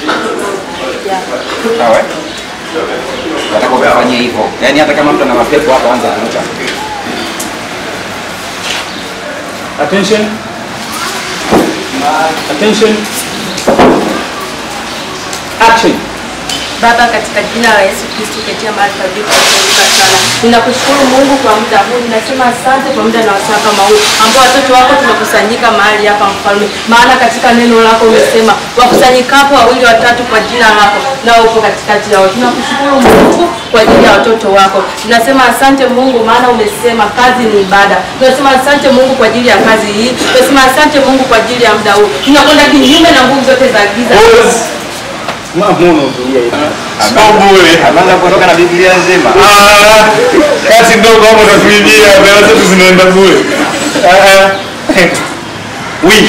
[SPEAKER 3] Sawa eh? Nataka ufanye hivyo. Yaani hata kama mtu ana mapepo hapa anza kuruka.
[SPEAKER 2] Attention. Attention. Action.
[SPEAKER 5] Baba, katika jina la Yesu Kristo ketia mahali palipo kuinuka sana, ninakushukuru Mungu kwa muda huu. Ninasema asante kwa muda na wasaa kama huu ambao watoto wako tumekusanyika mahali hapa, Mfalme, maana katika neno lako umesema wakusanyikapo wawili watatu kwa jina lako, nao upo katikati yao. Tunakushukuru Mungu kwa ajili ya watoto wako. Tunasema asante Mungu, maana umesema kazi ni ibada. Tunasema asante Mungu kwa ajili ya kazi hii. Tunasema asante Mungu kwa ajili ya muda huu. Tunakwenda kinyume na nguvu zote za giza.
[SPEAKER 2] Mbona utulia hivi?
[SPEAKER 3] Ameanza kuondoka na Biblia nzima.
[SPEAKER 2] Kazi ndogo hapo utatuibia, mbele zetu zinaenda bure. Ah, ah. Oui.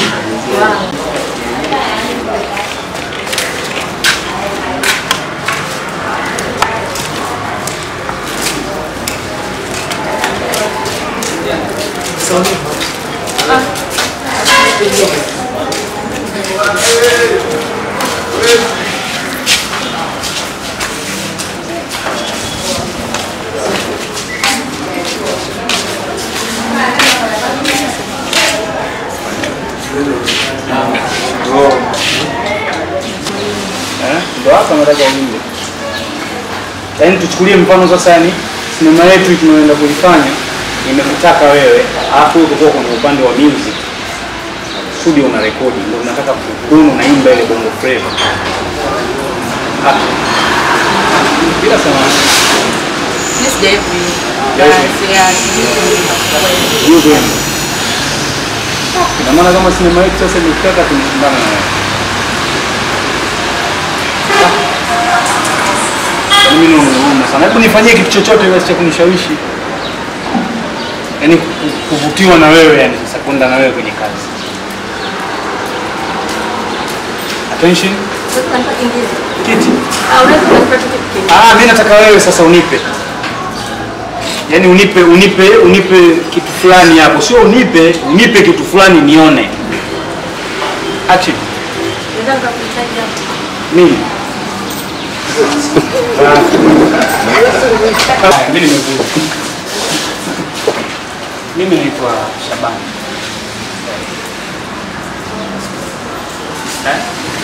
[SPEAKER 2] Eh, Ndo hapa nataka uingie. Yaani tuchukulie mfano sasa, yani sinema yetu tunaenda kuifanya imekutaka wewe, alafu wewe uko kwenye upande wa music studio una rekodi, ndio unataka kudumu unaimba ile bongo flava hapa bila samani
[SPEAKER 5] Mimi sijawahi kuimba.
[SPEAKER 2] Yes.
[SPEAKER 5] Na siya-
[SPEAKER 2] hiyo kwenu. Ina maana kama sinema yetu sasa imekutaka tumeshindana na wewe. Yaani mimi naona sana. Hebu nifanyie kitu chochote basi cha kunishawishi. Yaani ku- kuvutiwa na wewe yani sasa kwenda na wewe kwenye kazi. Attention.
[SPEAKER 5] Unataka nipate kingine?
[SPEAKER 2] Kiti.
[SPEAKER 5] Ah, unaweza kunipa tu kitu kingine.
[SPEAKER 2] Ah, mimi nataka wewe sasa unipe. Yaani unipe unipe unipe kitu fulani hapo, sio unipe unipe kitu fulani nione. Action.
[SPEAKER 5] Naweza nikakuhitaji hapo.
[SPEAKER 2] Mimi. Ah, Mimi nimekuja. Mimi naitwa Shabani. Eh?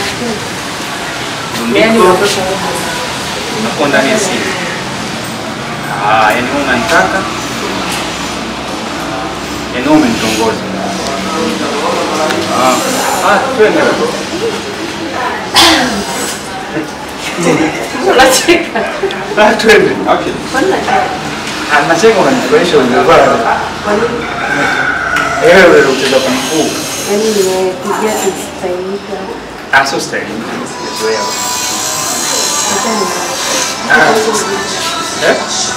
[SPEAKER 2] Ndiko unakuwa ndani ya simu. Ah, yani wewe unanitaka. Yani wewe umenitongoza. Ah, ah, twende.
[SPEAKER 5] Unacheka.
[SPEAKER 2] Ah, twende.
[SPEAKER 3] Okay.
[SPEAKER 5] Kwani unacheka?
[SPEAKER 2] Ah, nacheka unanifurahisha unavaa.
[SPEAKER 5] Kwa nini?
[SPEAKER 2] Wewe wewe unacheza kung fu.
[SPEAKER 5] Yaani nimekuja kustahilika.
[SPEAKER 2] Ah, sio style. Sijazoea.
[SPEAKER 5] Acha ni
[SPEAKER 2] Ah, eh?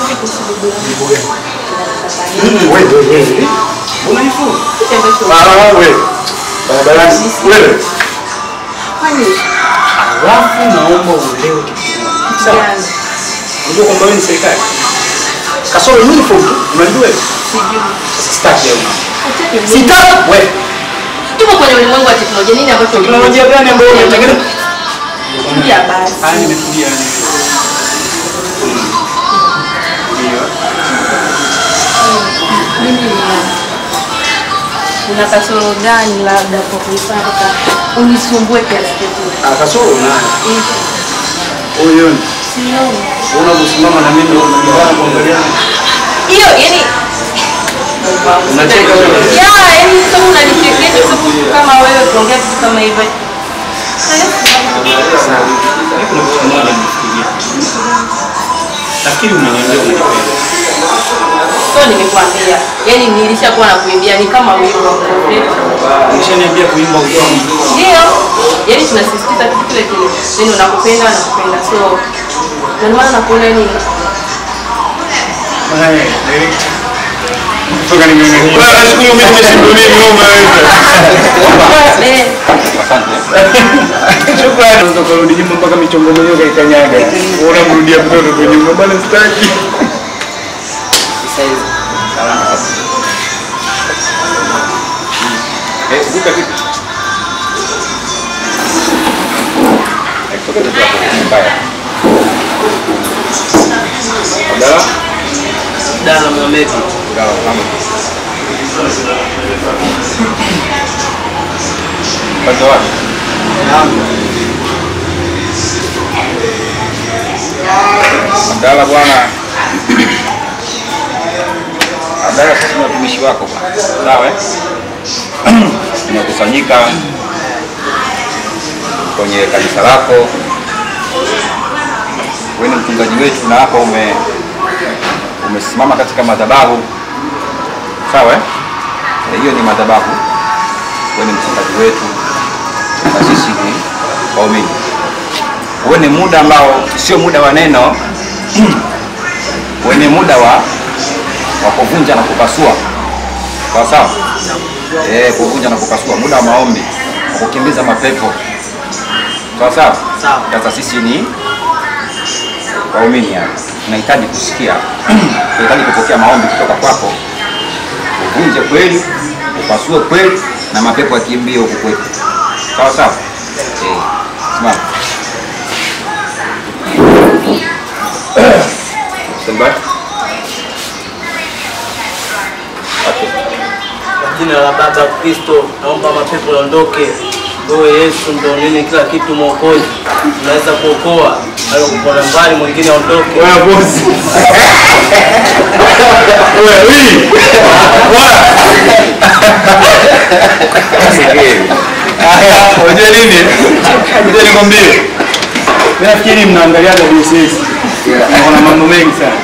[SPEAKER 2] Wewe wewe. Unanifu?
[SPEAKER 5] kitu ambacho
[SPEAKER 2] Bala wewe. Barabarani. Wewe.
[SPEAKER 5] kwani
[SPEAKER 2] Alafu naomba uelewe kitu kimoja. Sawa?
[SPEAKER 5] gani?
[SPEAKER 2] Unajua kwamba wewe ni serikali. Kasoro uniform tu, unajua hiyo?
[SPEAKER 5] Sijui.
[SPEAKER 2] Sasa sitaki leo.
[SPEAKER 5] Acha ni
[SPEAKER 2] Sitaki wewe.
[SPEAKER 5] Tuko kwenye ulimwengu wa teknolojia. Nini ambacho
[SPEAKER 2] Teknolojia gani ambayo unatengeneza?
[SPEAKER 5] Tulia basi.
[SPEAKER 2] Ah, nimetulia. Ndio.
[SPEAKER 5] Mimi ni- una kasoro gani labda kwa kuipata unisumbue kiasi kikubwa?
[SPEAKER 2] Ah, kasoro unayo.
[SPEAKER 5] Hivi.
[SPEAKER 2] Huyo
[SPEAKER 5] Sioni.
[SPEAKER 2] una kusimama na mimi unajibana kuangalia.
[SPEAKER 5] Hiyo yani
[SPEAKER 2] Unacheka wewe.
[SPEAKER 5] ya yani kama unanichekesha kwa sababu kama wewe kuongea kitu kama hivyo. Eh?
[SPEAKER 2] Sawa. Mimi kuna kitu kimoja nimefikiria. Nafikiri umeniambia unanipenda.
[SPEAKER 5] So nimekuambia. Yaani nilishakuwa na kuimbia ni kama wimbo wa professional.
[SPEAKER 2] Ulishaniambia kuimba utamu.
[SPEAKER 5] Ndio. Yaani tunasisitiza kitu kile kile. Yaani unakupenda nakupenda. So ndio maana nakuona yani
[SPEAKER 2] Haya, direct. Kutoka nimeangalia. Wewe nashukuru mimi nimeshindwa mimi ngoma wewe.
[SPEAKER 5] eh
[SPEAKER 3] Asante.
[SPEAKER 2] Shukrani. Unaweza kurudi nyuma mpaka michongo mwenyewe kaikanyaga. Unamrudia mtoto kwa nyuma bwana sitaki.
[SPEAKER 3] Eh, vuka vipi? Eh, kutoka tu hapo, mbaya. Abdalla?
[SPEAKER 7] Dana Mohamed.
[SPEAKER 3] Abdalla, mama. Upande wapi? Abdalla bwana. Abdalla, sisi ni watumishi wako bwana. Sawa eh? Tumekusanyika kwenye kanisa lako. Wewe ni mchungaji wetu na hapa ume umesimama katika madhabahu. Sawa eh? Na hiyo ni madhabahu. Wewe ni mchungaji wetu na sisi ni waumini. Wewe ni muda ambao sio muda wa neno. Wewe ni muda wa wa kuvunja na kupasua. Sawa sawa? Eh, kuvunja na kupasua, muda wa maombi, wa kukimbiza mapepo. Sawa sawa?
[SPEAKER 7] Sawa.
[SPEAKER 3] Sasa sisi ni waumini hapa, tunahitaji kusikia, tunahitaji kupokea maombi kutoka kwako, uvunje kweli, upasue kweli, na mapepo yakimbie huku kwetu. Sawa sawa? Eh, simama. Stand by. Okay.
[SPEAKER 7] Kwa jina la Baba Kristo, naomba mapepo yaondoke. Wewe Yesu ndo nini kila kitu mwokozi, unaweza kuokoa hayo kupona mbali, mwingine aondoke.
[SPEAKER 2] Wewe bosi. Wewe hii. Unajua nini? Ngoja nikwambie. Mimi nafikiri mnaangaliaga DSS. Kuna mambo mengi sana.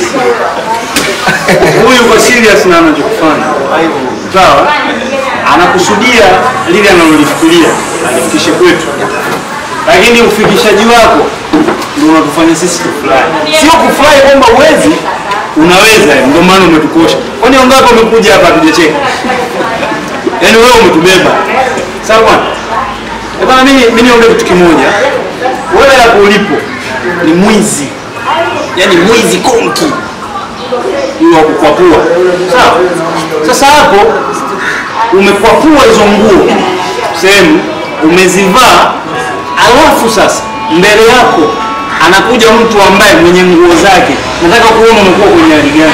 [SPEAKER 2] Huyu kwa serious na anachokifanya. Sawa? Anakusudia lile analolifikiria alifikishe kwetu. Lakini ufikishaji wako ndio unatufanya sisi tufurahi. Sio kufurahi kwamba uwezi, unaweza, ndio maana umetukosha. Kwani wangapi wamekuja hapa hatujacheka? Yaani wewe umetubeba. Sawa bwana? Eh bwana mimi mimi niombe kitu kimoja. Wewe hapo ulipo ni mwizi. Yaani mwizi konki. hiyo wa kukwapua. Sawa. Sasa hapo umekwapua hizo nguo sehemu umezivaa, alafu sasa mbele yako anakuja mtu ambaye mwenye nguo zake, nataka kuona umekuwa kwenye hali gani.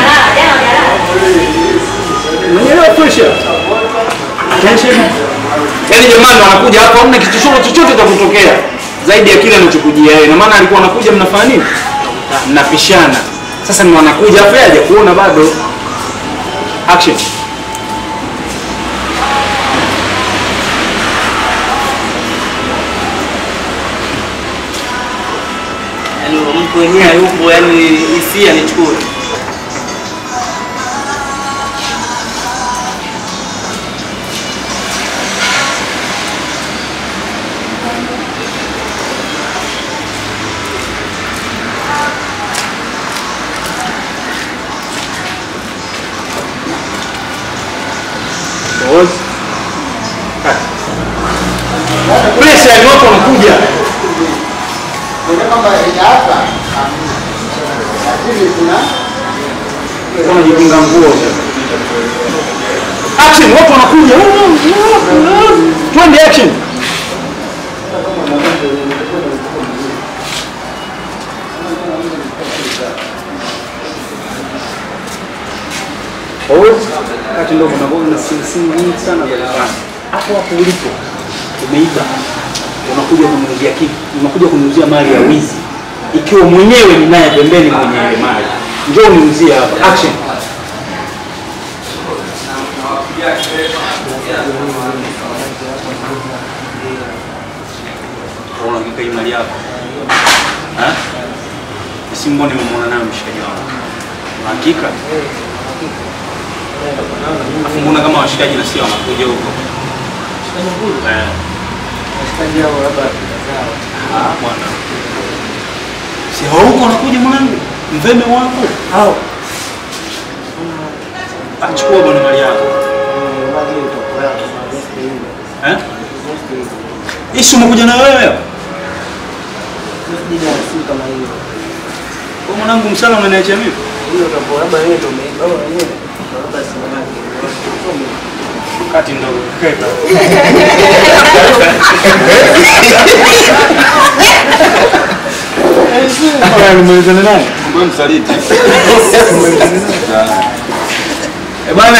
[SPEAKER 2] Umeelewa pressure? Attention. Yaani jamani wanakuja hapa hamna kitu chochote chochote cha kutokea zaidi ya kile anachokujia yeye. Na maana alikuwa anakuja mnafanya nini? Mnapishana. Sasa ni wanakuja hapa yeye hajakuona bado. Action.
[SPEAKER 7] Yaani mtu wenyewe hayupo, yani hisia nichukue.
[SPEAKER 2] Pause. Cut. Pressure ni watu wanakuja. Wanajikinga nguo sasa. Action, watu wanakuja. Twende action. Pause. Wakati ndio unakuwa na simu nyingi sana za kufanya. Hapo hapo ulipo umeiba. Unakuja kuniuzia kitu, unakuja kuniuzia mali ya wizi. Ikiwa mwenyewe ni naye pembeni mwenye ile mali. Njoo niuzie hapa. Action. Unaona hakika hii mali yako. Ha? Simu nimemwona nayo mshikaji wangu. Una Hakika? Alafu mbona kama washikaji na sio wanakuja huko? Eh. Ah, bwana. Si hauko unakuja mwanangu? Mveme wako? Hao. Achukua bwana mali yako. Eh? Ishi umekuja na wewe? Kwa mwanangu msala unaniachia mimi? Kati ndogo. Keka. Haya nimalizane naye.
[SPEAKER 3] Kumbe msaliti.
[SPEAKER 2] Eh bwana.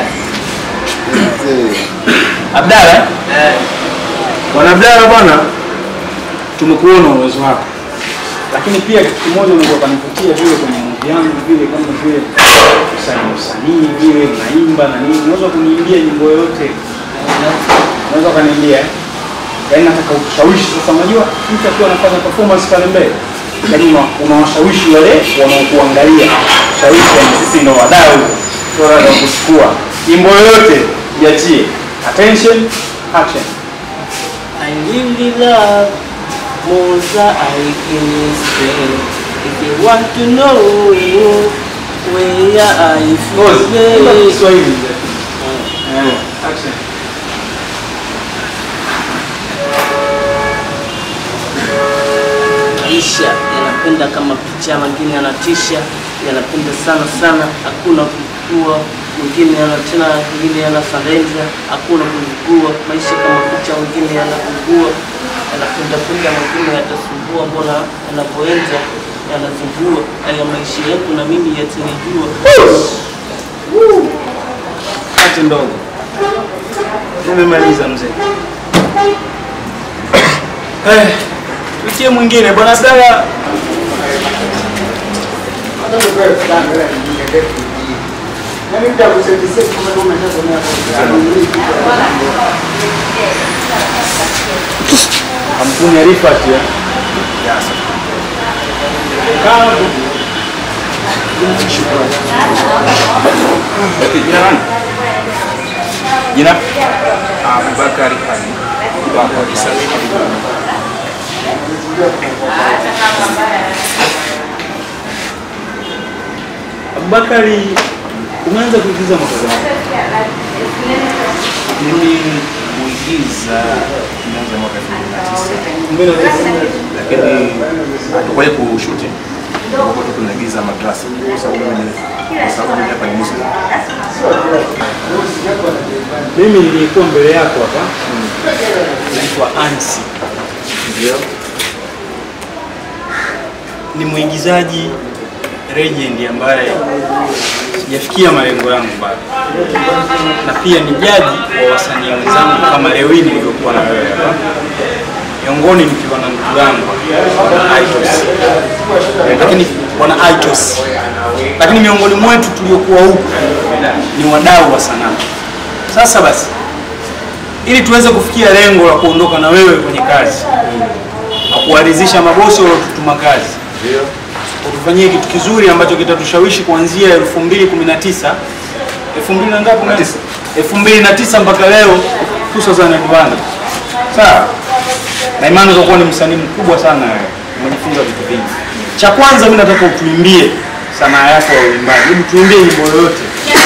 [SPEAKER 2] Abdalla.
[SPEAKER 7] Eh,
[SPEAKER 2] Bwana Abdalla bwana. Tumekuona uwezo wako. Lakini pia kitu kimoja unaweza kunivutia vile kwenye movie yangu vile kama vile usanii usanii vile unaimba na nini. Unaweza kuniimbia nyimbo yoyote. Unaweza kuniimbia. eh? Yaani nataka ushawishi sasa unajua mtu akiwa anafanya performance pale mbele. Yaani una- unawashawishi wale wanaokuangalia. Shawishi yani sisi ndio wadau. Sio wadau wa kuchukua. Nyimbo yoyote iachie. Attention, action.
[SPEAKER 7] I really love mosaic in Spain. If you want to know where I
[SPEAKER 2] Pause. Imba
[SPEAKER 7] feel
[SPEAKER 2] Kiswahili. Eh, action.
[SPEAKER 7] maisha yanapenda kama picha, wengine yanatisha, yanapenda sana sana, hakuna kukua, wengine yana tena, wengine yana salenza, hakuna kukua. Maisha kama picha, wengine yanakugua, yanapenda penda, wengine yatasumbua, mbona yanavyoenza yanazungua. Haya maisha yetu na mimi yatanijua.
[SPEAKER 2] Kati ndogo. Nimemaliza mzee. Eh, tuitie mwingine bwana Abdalla. Kampuni ya Rifat ya. Kaa
[SPEAKER 3] Okay, jina nani? Jina? Abubakar Ali. Abubakar Isa.
[SPEAKER 2] Abubakari, umeanza kuigiza mwaka gani?
[SPEAKER 3] Mimi kuigiza nimeanza mwaka 2009
[SPEAKER 2] Mbele ya
[SPEAKER 3] lakini hatukuwahi kushuti.
[SPEAKER 8] Tulikuwa tu tunaigiza madrasa kwa sababu mimi kwa sababu mimi hapa ni Muslim.
[SPEAKER 2] Mimi nilikuwa mbele yako hapa, naitwa Ansi,
[SPEAKER 8] Ndio.
[SPEAKER 2] ni mwigizaji legend ambaye sijafikia malengo yangu bado, na pia ni jaji wa wasanii wenzangu kama leo hii nilivyokuwa na wewe hapa, miongoni nikiwa na ndugu yangu bwana Itos, lakini bwana Itos, lakini miongoni mwetu tuliokuwa huku ni wadau wa sanaa. Sasa basi, ili tuweze kufikia lengo la kuondoka na wewe kwenye kazi na kuwaridhisha mabosi waliotutuma kazi, utufanyie kitu kizuri ambacho kitatushawishi kuanzia 2019 2000 na ngapi? 2009 mpaka leo hususan Edwana. Sawa, na imani utakuwa ni msanii mkubwa sana wewe, umejifunza vitu vingi. Cha kwanza mimi nataka utuimbie sanaa yako ya uimbaji, hebu tuimbie nyimbo yoyote.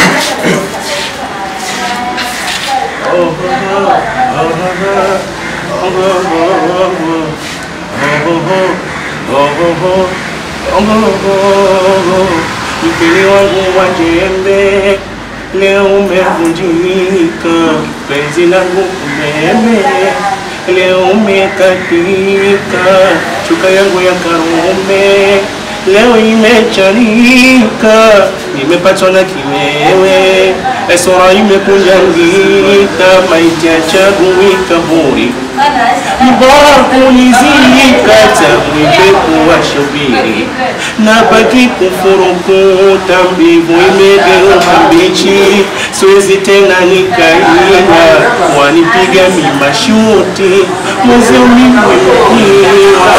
[SPEAKER 9] Mpili wangu wa jembe leo umevunjika, penzi langu umeme leo umekatika, shuka yangu ya karume leo imechanika, nimepatwa na kiwewe, sura imekunjangika, maiti ya chagui kaburi bora kunizika tamwipe kuwashubiri na baki kufurukuta mbivu imegeuka mbichi siwezi tena nikaina wanipiga mimashuti mwezio mimwimkiwa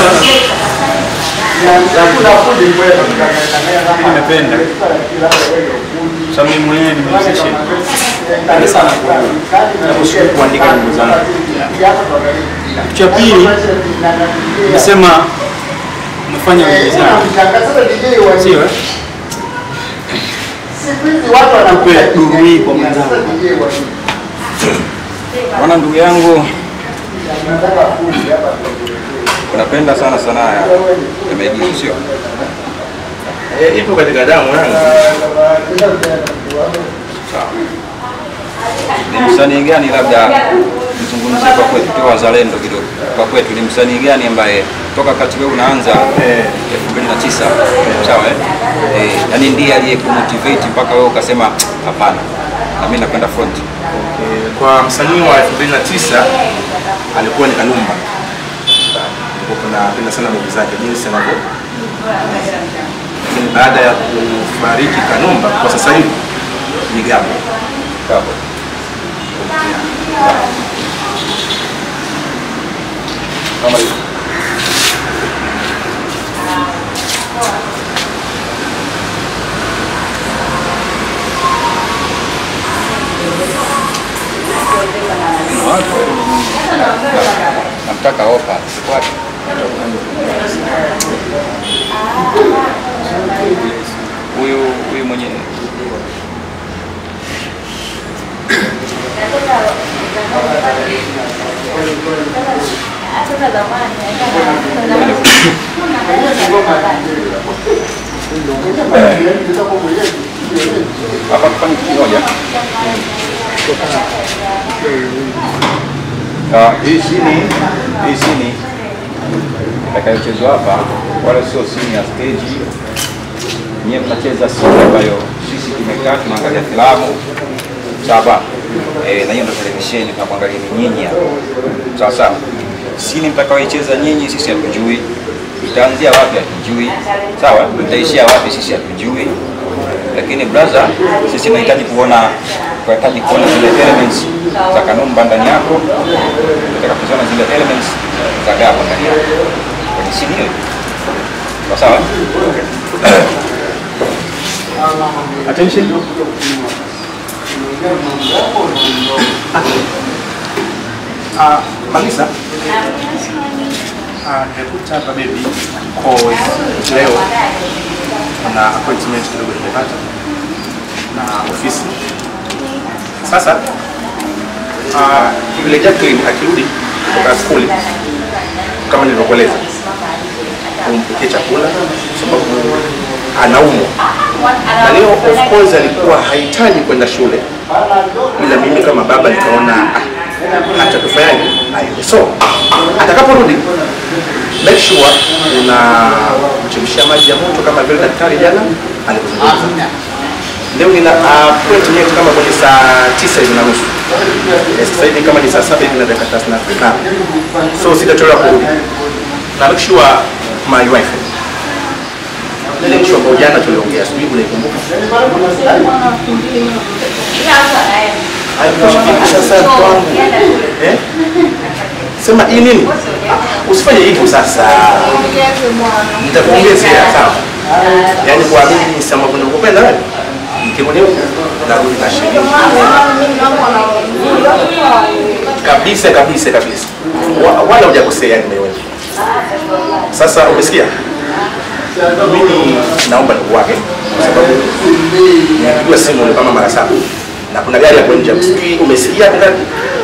[SPEAKER 2] nimependa sababu mimi mwenyewe ni musician. Napenda sana ku- naposhukuru kuandika nyimbo zangu. Kitu cha pili nimesema umefanya uigizaji, sio eh? Tupe duru hii kwa mwenzangu.
[SPEAKER 3] Bwana ndugu yangu, unapenda sana sanaa ya ya maigizo sio?
[SPEAKER 8] Eh, ipo katika damu yangu.
[SPEAKER 3] Sawa. Ni msanii gani labda mzungumzie kwa kwetu, tuwe wazalendo kidogo. Kwa kwetu ni msanii gani ambaye toka wakati wewe unaanza
[SPEAKER 8] Eh.
[SPEAKER 3] 2009 sawa eh? Eh, yani ndiye aliyekumotivate mpaka wewe ukasema hapana, na mimi nakwenda front.
[SPEAKER 8] Eh, Kwa msanii wa 2009 alikuwa ni Kanumba. Nilikuwa napenda sana movie zake jinsi anavyo. Lakini baada ya kufariki Kanumba kwa sasa hivi ni Gabo.
[SPEAKER 3] Gabo.
[SPEAKER 8] Kama hivyo.
[SPEAKER 3] Namtaka opa. Wapi? Huyu huyu mwenye hapa tufanye kitu kimoja. Ah, hii sini hii sini itakayochezwa hapa wala sio sini ya stage. Nyie mnacheza sini ambayo sisi tumekaa tunaangalia filamu sawa, eh, na hiyo ndo televisheni tunakuangalia ni nyinyi hapa. sawa sawa. Sini mtakayoicheza nyinyi sisi hatujui, itaanzia wapi hatujui, sawa, itaishia wapi sisi hatujui, lakini brother, sisi tunahitaji kuona tunahitaji kuona zile elements za Kanumba ndani yako, tunataka kuziona zile elements za Gabo ndani yako kwenye sini hiyo. Sawa sawa.
[SPEAKER 2] Attention.
[SPEAKER 8] Ah, Malisa. Ah, nimekuta hapa baby cause leo na appointment kidogo nimepata na ofisi. Sasa ah, vile Jacqueline akirudi kutoka skuli kama nilivyokueleza, umpikie chakula sababu anaumwa na leo of course alikuwa hahitaji kwenda shule, ila mimi kama baba nikaona ah, hata tufanyaje aende. So atakaporudi make sure una mchemshia maji ya moto kama vile daktari jana alivyozungumza. Leo nina appointment kama kwenye saa tisa hivi na nusu. Eh, Sasa hivi kama ni saa saba hivi na dakika thelathini na tano. So sitachelewa kurudi. Na make sure my wife ile issue ambayo jana tuliongea, sijui unaikumbuka? Sasa kwangu eh? Sema hii nini? Usifanye hivyo sasa. Nitakuongezea sawa. Yaani kwa mimi sema kuna kupenda wewe. Nikirudi huko narudi na shilingi. Kabisa kabisa kabisa. Wa- Wala hujakosea yani wewe. Sasa umesikia? Mimi naomba ndugu wake kwa sababu nimepigiwa simu ni kama mara saba na kuna gari hapo nje. Sijui umesikia bila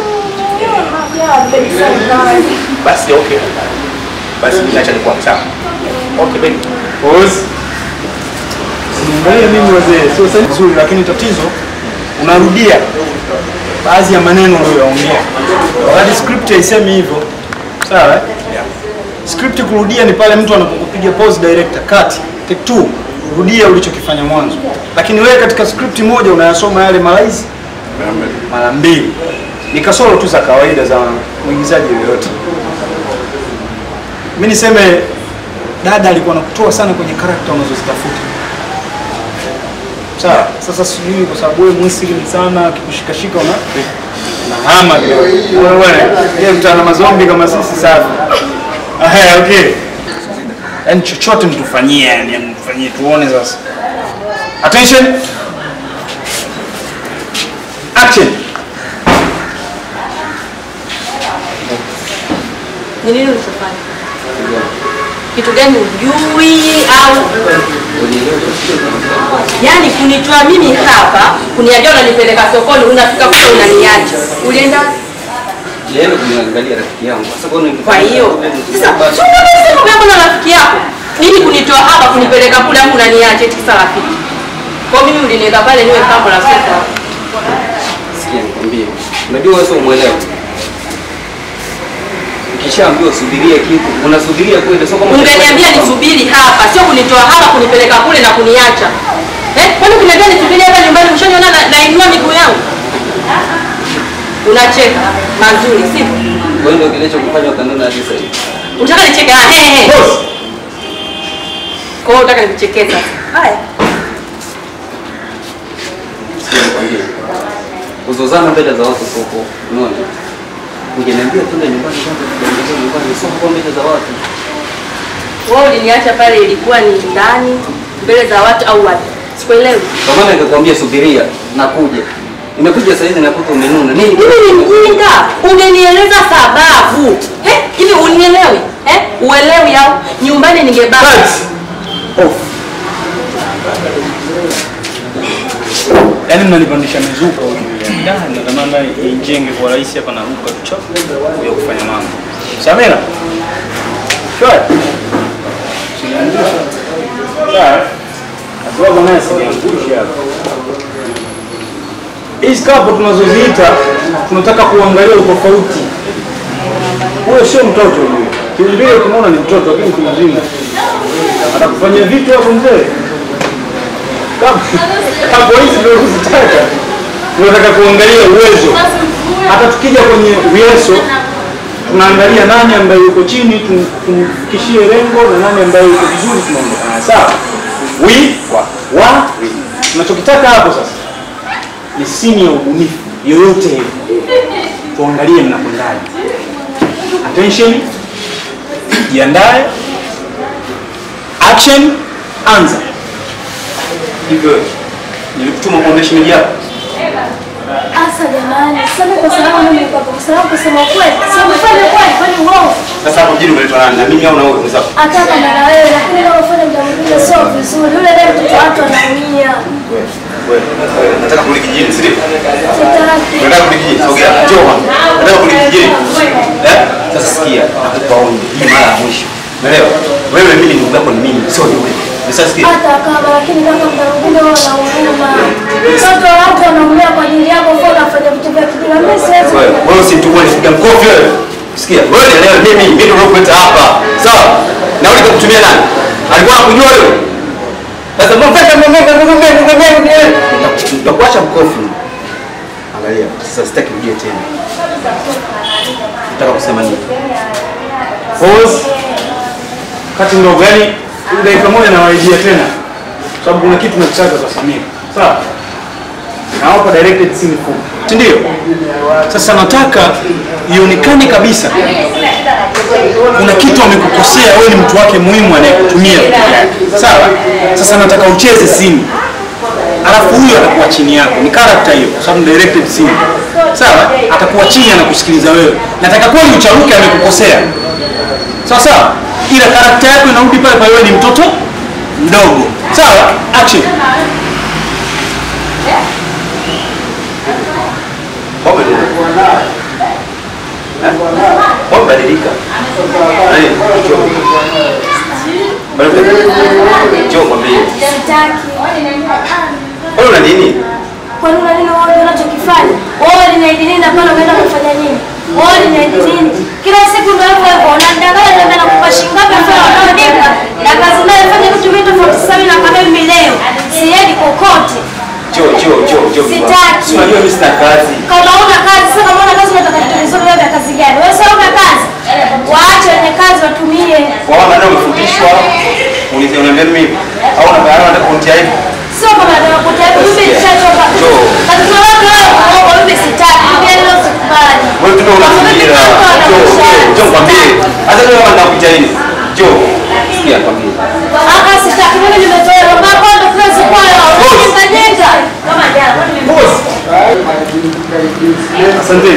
[SPEAKER 8] basi okay. Basi mimi naacha ni kwangu sawa. Okay baby.
[SPEAKER 2] Pause. Usiangalie mimi wazee, sio sasa vizuri, lakini tatizo unarudia baadhi ya maneno uliyoyaongea, wakati script haisemi hivyo. Sawa? eh? Script kurudia ni pale mtu anapokupiga pause director cut take two, rudia ulichokifanya mwanzo, lakini wewe katika script moja unayasoma yale mara hizi mara mbili. Ni kasoro tu za kawaida za mwigizaji yoyote. Mimi niseme dada alikuwa anakutoa sana kwenye karakta unazozitafuta. Sawa. Sasa sijui kwa sababu wewe Muslim sana akikushikashika una na hama kidogo. Wewe bwana, yeye mtana mazombi kama sisi safi. Ah, okay. Yaani chochote mtufanyie, yani mfanyie tuone sasa. Attention. Action.
[SPEAKER 10] Ni nini ulichofanya? Kitu gani ujui au yaani kunitoa mimi hapa kuniambia unanipeleka sokoni, unafika kule unaniacha, ulienda wapi?
[SPEAKER 6] Nilienda kumwangalia rafiki yangu. Sasa kwa nini?
[SPEAKER 10] Kwa hiyo sasa, si unasema mambo na rafiki yako nini, kunitoa hapa kunipeleka kule, afu unaniacha eti kisa rafiki? Kwa hiyo mimi uliniweka pale niwe pambo la soko.
[SPEAKER 6] Sikia nikwambie. Unajua wewe sio mwelewa. Ukishaambiwa subiria kitu, unasubiria kweli sio kama
[SPEAKER 10] Ungeniambia nisubiri hapa, sio kunitoa hapa kunipeleka kule na kuniacha. Eh, kwani ukiniambia nisubiri hapa nyumbani ushaniona na nainua miguu yangu? Unacheka mazuri, sivyo?
[SPEAKER 6] Wewe ndio kilichokufanya ukanona hadi sasa hivi.
[SPEAKER 10] Unataka nicheke? Ah, he he. Kwa hiyo unataka nikuchekee sasa. Haya.
[SPEAKER 6] Sikia nikwambie. Kuzozana mbele za watu soko. Unaona? Ungeniambia twende nyumbani kwanza tukaongea nyumbani sio kwa mbele za watu.
[SPEAKER 10] Wewe uliniacha pale ilikuwa ni ndani mbele za watu au wapi? Sikuelewi.
[SPEAKER 6] Kwa maana nikakwambia subiria nakuja. Nimekuja sasa hivi nakuta umenuna. Nini?
[SPEAKER 10] Mimi ni mjinga. Ungenieleza sababu. Eh, hivi unielewi? Eh, uelewi au nyumbani ningebaki.
[SPEAKER 2] Yaani mnanipandisha mizuka huko. Yaani natamani ijenge kwa rahisi hapa na ruka tu chap ya kufanya mambo. Samira. Shwari. Siniangusha. Sawa. Atuwa naye siniangusha hapa. Hizi kapo tunazoziita tunataka kuangalia utofauti. Huyo sio mtoto huyo. Kiumbile tunaona ni mtoto lakini mtu mzima. Anakufanyia vitu hapo mzee. Kama hapo hizi ndio kuzitaka. Tunataka kuangalia uwezo. Hata tukija kwenye vieso tunaangalia nani ambaye yuko chini tum- tumfikishie lengo na nani ambaye yuko vizuri tunaondokana. Sawa? We wa wa we. Tunachokitaka hapo sasa ni sini ya ubunifu yoyote hiyo. Tuangalie mnakwendaje. Attention. Jiandae. Action. Anza. Hivyo nilikutuma kuonesha shemeji yako.
[SPEAKER 5] Asa jamani, sasa kwa sababu mimi niko hapa, kwa sababu kusema kweli, sio kufanya kweli, kwani uongo.
[SPEAKER 6] Sasa hapo mjini umeletwa nani? Na mimi au na wewe mwenzako?
[SPEAKER 5] Hata kama na wewe, lakini kama ufanye mda mwingine sio vizuri. Yule naye mtoto watu anaumia.
[SPEAKER 8] Wewe, wewe, nataka kurudi kijijini, si ndio?
[SPEAKER 5] Sitaki.
[SPEAKER 8] Unataka kurudi kijijini? Sogea, njoo hapa. Unataka kurudi kijijini? Eh?
[SPEAKER 6] Sasa sikia, nakupa onyo. Hii mara ya mwisho.
[SPEAKER 8] Umeelewa? Wewe mimi ni
[SPEAKER 6] ndugu yako ni mimi, sio yule. Umeshasikia?
[SPEAKER 5] hata kama lakini kaka muda mwingine wewe unaumia. Mtoto wa watu wanaumia kwa ajili yako, kwa unafanya vitu vya kijinga. Mimi siwezi.
[SPEAKER 6] Wewe wewe usimtukue nipiga mkofi wewe. Sikia, wewe leo mimi mimi ndio nakuleta hapa. Sawa? Na ule kutumia nani? Alikuwa anakujua wewe. Sasa mbona nitakuacha mkofi. Angalia, sasa sitaki ujie tena. Nataka kusema nini?
[SPEAKER 2] Pause. Kati ndogo, yani dakika moja nawarejea tena, sababu kuna kitu nakitaka kwa Samia. Sawa, nawapa directed scene full, si ndio? Sasa nataka ionekane kabisa kuna kitu amekukosea wewe, ni mtu wake muhimu anayekutumia vitu vyake. Sawa, sasa nataka ucheze simu alafu huyo atakuwa chini yako, ni character hiyo, kwa sababu ni directed scene. Sawa, atakuwa chini anakusikiliza wewe. Nataka kweli ucharuke amekukosea, sawa sawa, ila karakta yako inarudi pale pale, wewe ni mtoto mdogo. Sawa, action.
[SPEAKER 6] Wamebadilika. Nani? Njoo. Njoo mwambie.
[SPEAKER 5] Sitaki.
[SPEAKER 6] Wewe una nini?
[SPEAKER 5] Kwa nini nini wao ndio wanachokifanya? Wao linaidi nini na pale umeenda kufanya nini? Wao linaidi nini? Kila siku ndio hivyo hivyo. Unadanganya ndio na kupa shilingi ngapi mfano unaonipa? Na kazi nayo fanya vitu vingi tofauti sana na kama mimi leo. Siendi kokote.
[SPEAKER 6] Njoo, njoo, njoo, njoo.
[SPEAKER 5] Sitaki.
[SPEAKER 6] Si unajua mimi sina kazi.
[SPEAKER 5] Kama una kazi sasa, kama una kazi unataka vitu vizuri wewe vya kazi gani? Wewe sio una kazi. Waache wenye kazi watumie.
[SPEAKER 6] Kwa maana ndio umefundishwa. Ulize unaambia mimi au unafahamu nataka kunitia hivi.
[SPEAKER 5] Sio kama nataka kutia mimi nishachoka.
[SPEAKER 6] Njoo.
[SPEAKER 5] Kazi za watu wao kwa mimi sitaki. Mimi leo sikubali.
[SPEAKER 6] Wewe tu unafikiria. Njoo, njoo, njoo kwambie. Hata kama nataka kutia hivi. Njoo. Sikia kwambie.
[SPEAKER 5] Aka sitaki mimi nimetoa baba kwa ndo kazi kwa leo. Nitajenga. Kama jana.
[SPEAKER 2] Asante.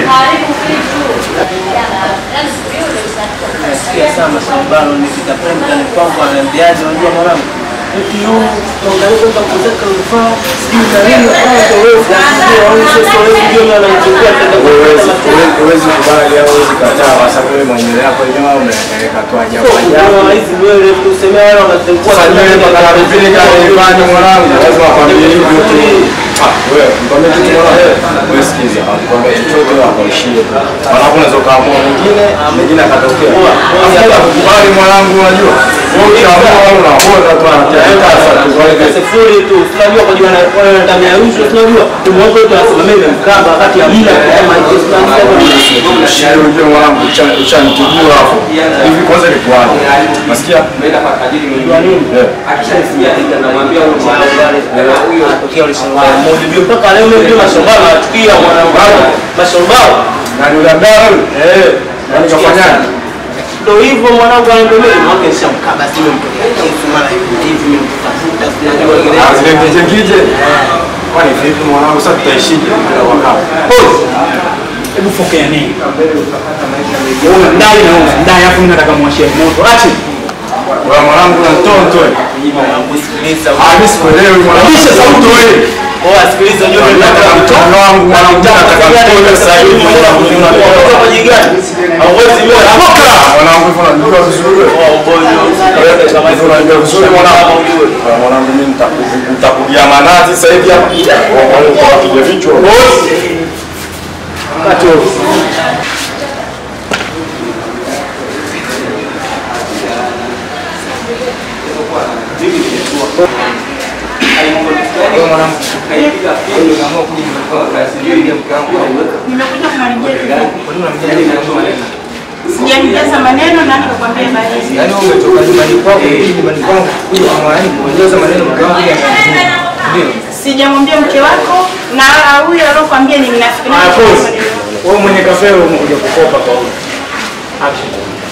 [SPEAKER 7] Nasikia sana mashambano nikita pale mtani kwangu ananiambiaje, unajua mwanangu, eti huu tuangalie kwamba kuzeka rufaa sijui na nini kwanza wewe unajua au sasa wewe ndio unamchukua tenda
[SPEAKER 11] Huwezi kubali au huwezi kataa kwa sababu wewe mwenyewe hapo nyuma umepeleka tu ajabu ajabu.
[SPEAKER 7] kwa hizi nywele tusemea wale wanazengua
[SPEAKER 11] Sasa nywele mpaka na vipini kale ifanye mwanangu, lazima akwambie hivyo tu. Ah, wewe mkwambie kitu mwanangu. Wewe sikiza, akwambie chochote akwishie. Mwanangu unaweza kaamua mwingine, mwingine akatokea. Sasa kubali mwanangu unajua. Wewe ukiamua wewe unaona tu anatia sasa tu kwa hiyo
[SPEAKER 7] sifuri tu tunajua kwa jua na wale wanatamia rushwa tunajua tumwombe tu asimamie mkamba wakati ya mila kama hiyo tunajua
[SPEAKER 11] Shida ujue mwanangu uchanitujua hapo. Hivi kwanza ni kwaje? Nasikia
[SPEAKER 6] Umeenda kwa tajiri
[SPEAKER 7] Unajua nini?
[SPEAKER 6] Eh.
[SPEAKER 7] Akishanisikia tena namwambia huyo mwanangu pale huyo atokea ule shambani mmoja ndio mpaka leo mimi ndio mashambani nachukia mwanangu mashambani
[SPEAKER 11] na yule mdada yule. Eh. Nani kafanyaje?
[SPEAKER 7] ndio hivyo mwanangu anaambia mimi mwake nishamkaba sio mtokea kitu mara hivi hivi mimi mtafuta sijajua ile
[SPEAKER 11] Ah, zile kije kije. Kwani vipi mwanangu sasa tutaishije bila wakati?
[SPEAKER 2] Pause. Hebu fokea nini? Una ndai na una ndai, afu mimi nataka mwashie moto. Action.
[SPEAKER 11] Wewe mwanangu unatoa mtoe.
[SPEAKER 7] mwanangu sikiliza
[SPEAKER 11] Ah, mimi sikuelewi mwanangu.
[SPEAKER 2] Kisha sauti wewe.
[SPEAKER 7] oh sikiliza unajua mimi
[SPEAKER 11] Nataka mtoto wangu mwanangu nataka mtoe sasa hivi mwanangu
[SPEAKER 7] unatoka kwa jinga hauwezi wewe
[SPEAKER 11] Toka! Mwanangu hivyo unajua vizuri.
[SPEAKER 7] oh boyo kama hivyo
[SPEAKER 11] Unajua vizuri mwanangu. Ah, Mwanangu mimi nitaku- nitakugia manati sasa hivi hapa. Mwanangu kwa kija vichwa.
[SPEAKER 2] Kati wewe.
[SPEAKER 5] Nimekuja kumalizia kidogo. Sijanijaza maneno na nikakwambia baadaye.
[SPEAKER 4] Yaani wewe umetoka nyumbani kwako kuja nyumbani kwangu kuja kwa mwalimu kuongeza maneno mke wangu ya ndio.
[SPEAKER 5] Sijamwambia mke wako na huyo alokuambia ni mnafiki.
[SPEAKER 2] Haya, pause. Wewe mwenye kafe wewe umekuja kukopa kwa huyo. Action.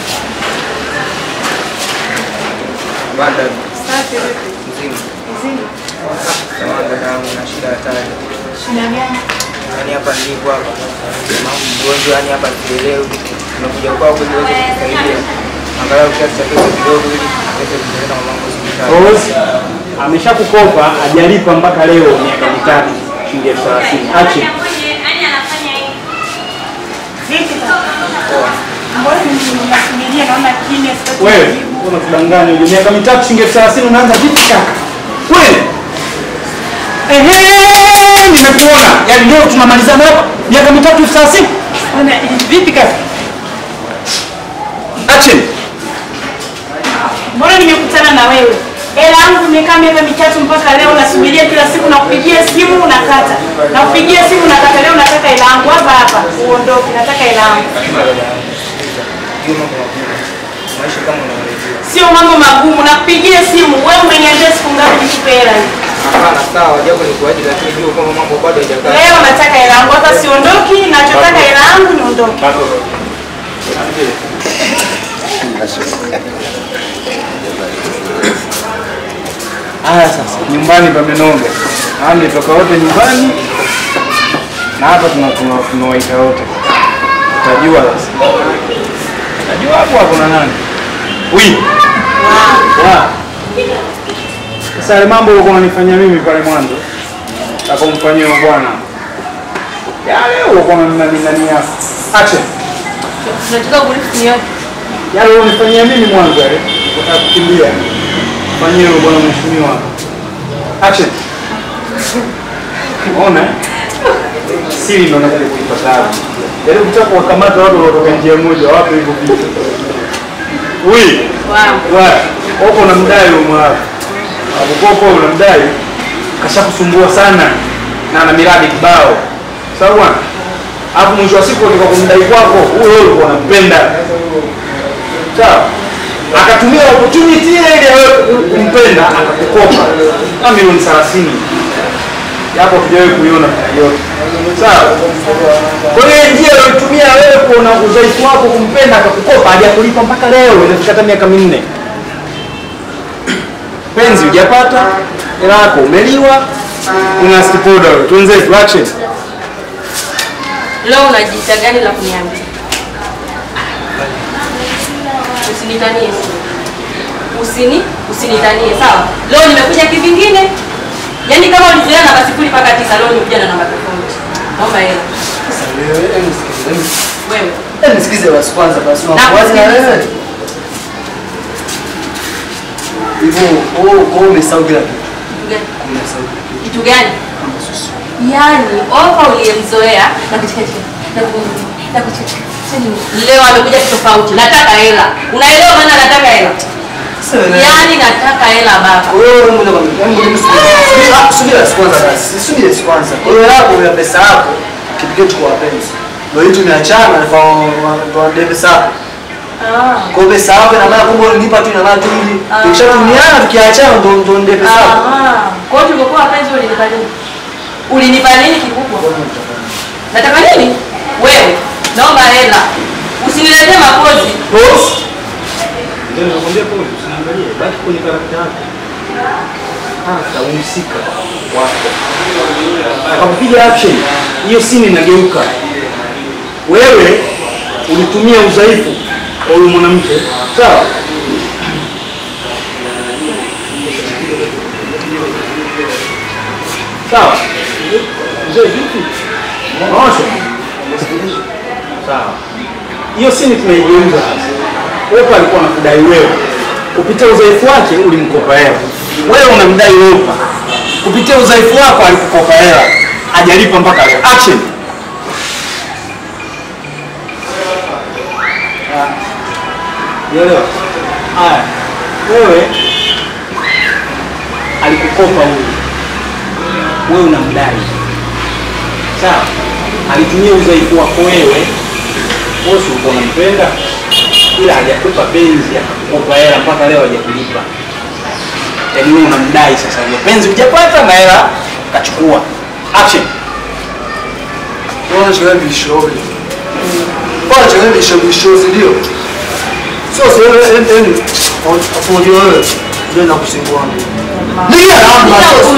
[SPEAKER 4] Bada
[SPEAKER 5] Safi vipi?
[SPEAKER 4] mzima.
[SPEAKER 5] Mzima.
[SPEAKER 4] Samahani dada yangu na shida hatari.
[SPEAKER 5] Shida gani?
[SPEAKER 4] Yaani hapa nilipo hapa. Mama mgonjwa yani hapa sielewi. Nimekuja kwako ili uweze kunisaidia. Angalau kiasi cha pesa kidogo ili aweze kupeleka mamangu hospitali.
[SPEAKER 2] Pause. Ameshakukopa hajalipa mpaka leo miaka mitatu shilingi elfu thelathini. Action.
[SPEAKER 5] Vipi? Mbona nasubiria naona kimya sitaki
[SPEAKER 2] Wewe
[SPEAKER 5] kujibu.
[SPEAKER 2] unatudanganya uje miaka mitatu shilingi elfu thelathini unaanza vipi kaka? Wewe ehe, nimekuona. Yaani leo tunamalizana hapa miaka mitatu elfu thelathini. Bwana, Vipi kaka? Action.
[SPEAKER 5] Mbona nimekutana na wewe? Hela yangu imekaa miaka mitatu mpaka leo nasubiria kila siku nakupigia simu unakata. Nakupigia simu unakata leo nataka hela yangu hapa hapa. Uondoke nataka hela yangu.
[SPEAKER 4] Hiyo mambo magumu. Maisha kama unaelezea.
[SPEAKER 5] Sio mambo magumu nakupigia simu. Wewe umeniambia siku ngapi nikupe hela hii?
[SPEAKER 4] Hapana, sawa, japo ni kuaje, lakini jua kwamba mambo bado hayajakaa.
[SPEAKER 5] Leo nataka hela yangu hata siondoki, nachotaka hela yangu niondoke.
[SPEAKER 2] Haya sasa, nyumbani pamenoga. Haya mmetoka wote nyumbani na hapa tuna- tuna- tunawaita wote. Utajua sasa. Utajua hapo hapo na nani? Wi. Wa. Sasa yale mambo ulikuwa unanifanyia mimi pale mwanzo. Takomfanyia huyo bwana. Yale ulikuwa unanania. Action.
[SPEAKER 10] Tunataka kulifu yote.
[SPEAKER 2] Yale unanifanyia mimi mwanzo yale. Unataka kukimbia. Fanyia huyo bwana mheshimiwa. Action. Unaona? eh? Siri ndo nakuja kuipa taabu. Yaani kutaka kuwakamata watu wanaotoka njia moja, wapi hivyo vitu. Ui.
[SPEAKER 10] Wow.
[SPEAKER 2] Wa, huko unamdai huyo mwako. Akukoko unamdai kashakusumbua sana na ana miradi kibao. Sawa bwana? Hapo mwisho wa siku ukitoka kumdai kwako, huyo wewe ulikuwa unampenda. Sawa? Akatumia opportunity ile ile wewe kumpenda akakukopa. Kama milioni 30. Japo hujawahi kuiona yote. Sawa? Kwa hiyo ile njia aliyotumia wewe kuona udhaifu wako kumpenda akakukopa hajakulipa mpaka leo inafika hata miaka minne. Penzi hujapata, hela yako umeliwa, una stipoda wewe. Tuanze action.
[SPEAKER 10] Leo unajiita gani la kuniambia? Usinitanie. Usini, usinitanie, sawa? Leo nimekuja kivingine. Yaani kama ulizoea namba sifuri mpaka tisa, leo nimekuja na namba tofauti. Naomba hela. Wewe.
[SPEAKER 12] Nisikize basi kwanza basi
[SPEAKER 10] Na
[SPEAKER 12] unakuwaje na
[SPEAKER 10] kusikiliza.
[SPEAKER 12] wewe? Hivyo wewe wewe umesahau kila kitu. Umesahau kila kitu.
[SPEAKER 10] Kitu gani? Yaani ofa uliyemzoea na kucheka na ku- na kucheka. Leo amekuja tofauti. Nataka hela. Unaelewa maana nataka hela? Yaani nataka hela baba.
[SPEAKER 12] Wewe ngoja kwa mimi ngoja subiri. Ah, subiri basi kwanza basi. Subiri basi kwanza. Kwa hiyo yako ya pesa yako kipigie kwa wapenzi. Ndio hiyo tumeachana na kwa kwa pesa yako.
[SPEAKER 10] Ah.
[SPEAKER 12] Kwa hiyo pesa yako na maana kumbe ulinipa tu na maana tu ili tukishatumiana tukiachana ndio ndio ndio pesa yako.
[SPEAKER 10] Ah. Kwa hiyo tulikuwa wapenzi ulinipa nini? Ulinipa nini kikubwa? Nataka nini? Wewe, naomba hela. Usiniletee mapozi.
[SPEAKER 2] Boss. Ndio nakwambia kwa usiangalie, baki kwenye karakta yako. Hata umsika wako. Akapiga action. Hiyo scene inageuka. Wewe ulitumia udhaifu wa huyu mwanamke, sawa? Sawa. Mzee vipi? Maosho. Sawa. Hiyo scene tunaigeuza sasa. Wewe alikuwa anakudai wewe. Kupitia udhaifu wake ulimkopa hela. Wewe unamdai wewe. Kupitia udhaifu wako alikukopa hela. Hajalipa mpaka leo. Action. Unaelewa? Haya. Wewe alikukopa huyu. Wewe unamdai. Sawa? Alitumia udhaifu wako wewe. Wewe si ulikuwa unampenda? Ila hajakupa penzi, akakukopa hela mpaka leo hajakulipa. Yaani wewe unamdai sasa hiyo penzi hujapata na hela kachukua. Action.
[SPEAKER 12] Bwana chakula vishauri. Bwana chakula vishauri vishauri ndio. Sio sio yani yani afu unajua wewe ndio nakusingua. Ndio naomba.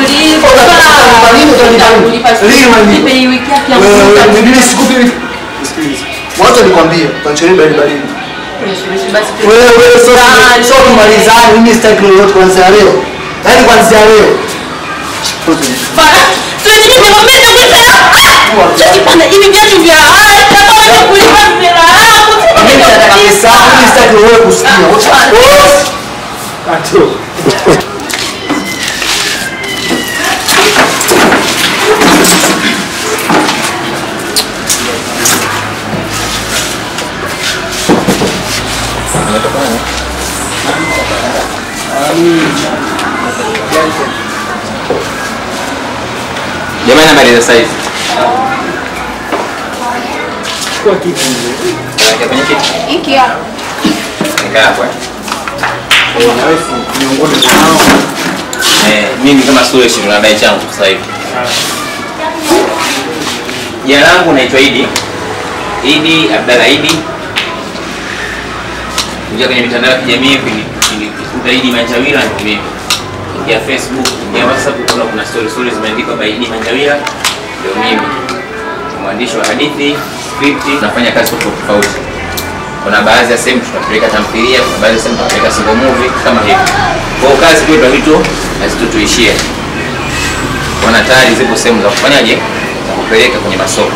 [SPEAKER 10] Nipe hii wiki yake ya
[SPEAKER 12] Wewe
[SPEAKER 10] mwisho.
[SPEAKER 12] mimi sikupi wiki. Sikiliza. Mwanzo nikwambie, tunachelewa baridi baridi. Wewe wewe sio sio kumalizana, mimi sitaki lolote kuanzia leo. Yaani kuanzia leo.
[SPEAKER 10] Hivi viatu vya haya, kulipa vya haya,
[SPEAKER 12] Mimi nataka pesa yangu, mimi sitaki wewe kusikia. Oh!
[SPEAKER 2] Kato.
[SPEAKER 1] Jamani, habari za saizi?
[SPEAKER 2] Chukua kitu.
[SPEAKER 1] Naingia kwenye kiti.
[SPEAKER 5] Hiki hapa.
[SPEAKER 1] Nikaa hapo. eh.
[SPEAKER 2] Na wewe si miongoni mwa
[SPEAKER 1] Eh, mimi kama Suresh ndo nadai changu sasa hivi. Jina langu naitwa Idi. Idi Abdalla Idi. Ingia kwenye mitandao ya kijamii ukikuta Idi Manjawira ndio mimi. Ingia Facebook, ingia WhatsApp kuna kuna story story zimeandikwa by Idi Manjawira ndio mimi. Ni Mwandishi wa hadithi, script, nafanya kazi tofauti tofauti. Kuna baadhi ya sehemu tunapeleka tamthilia, kuna baadhi ya sehemu tunapeleka single movie kama hivi. Kwa hiyo kazi kwetu vitu hazitutuishie. Wana tayari zipo sehemu za kufanyaje za kupeleka kwenye masoko.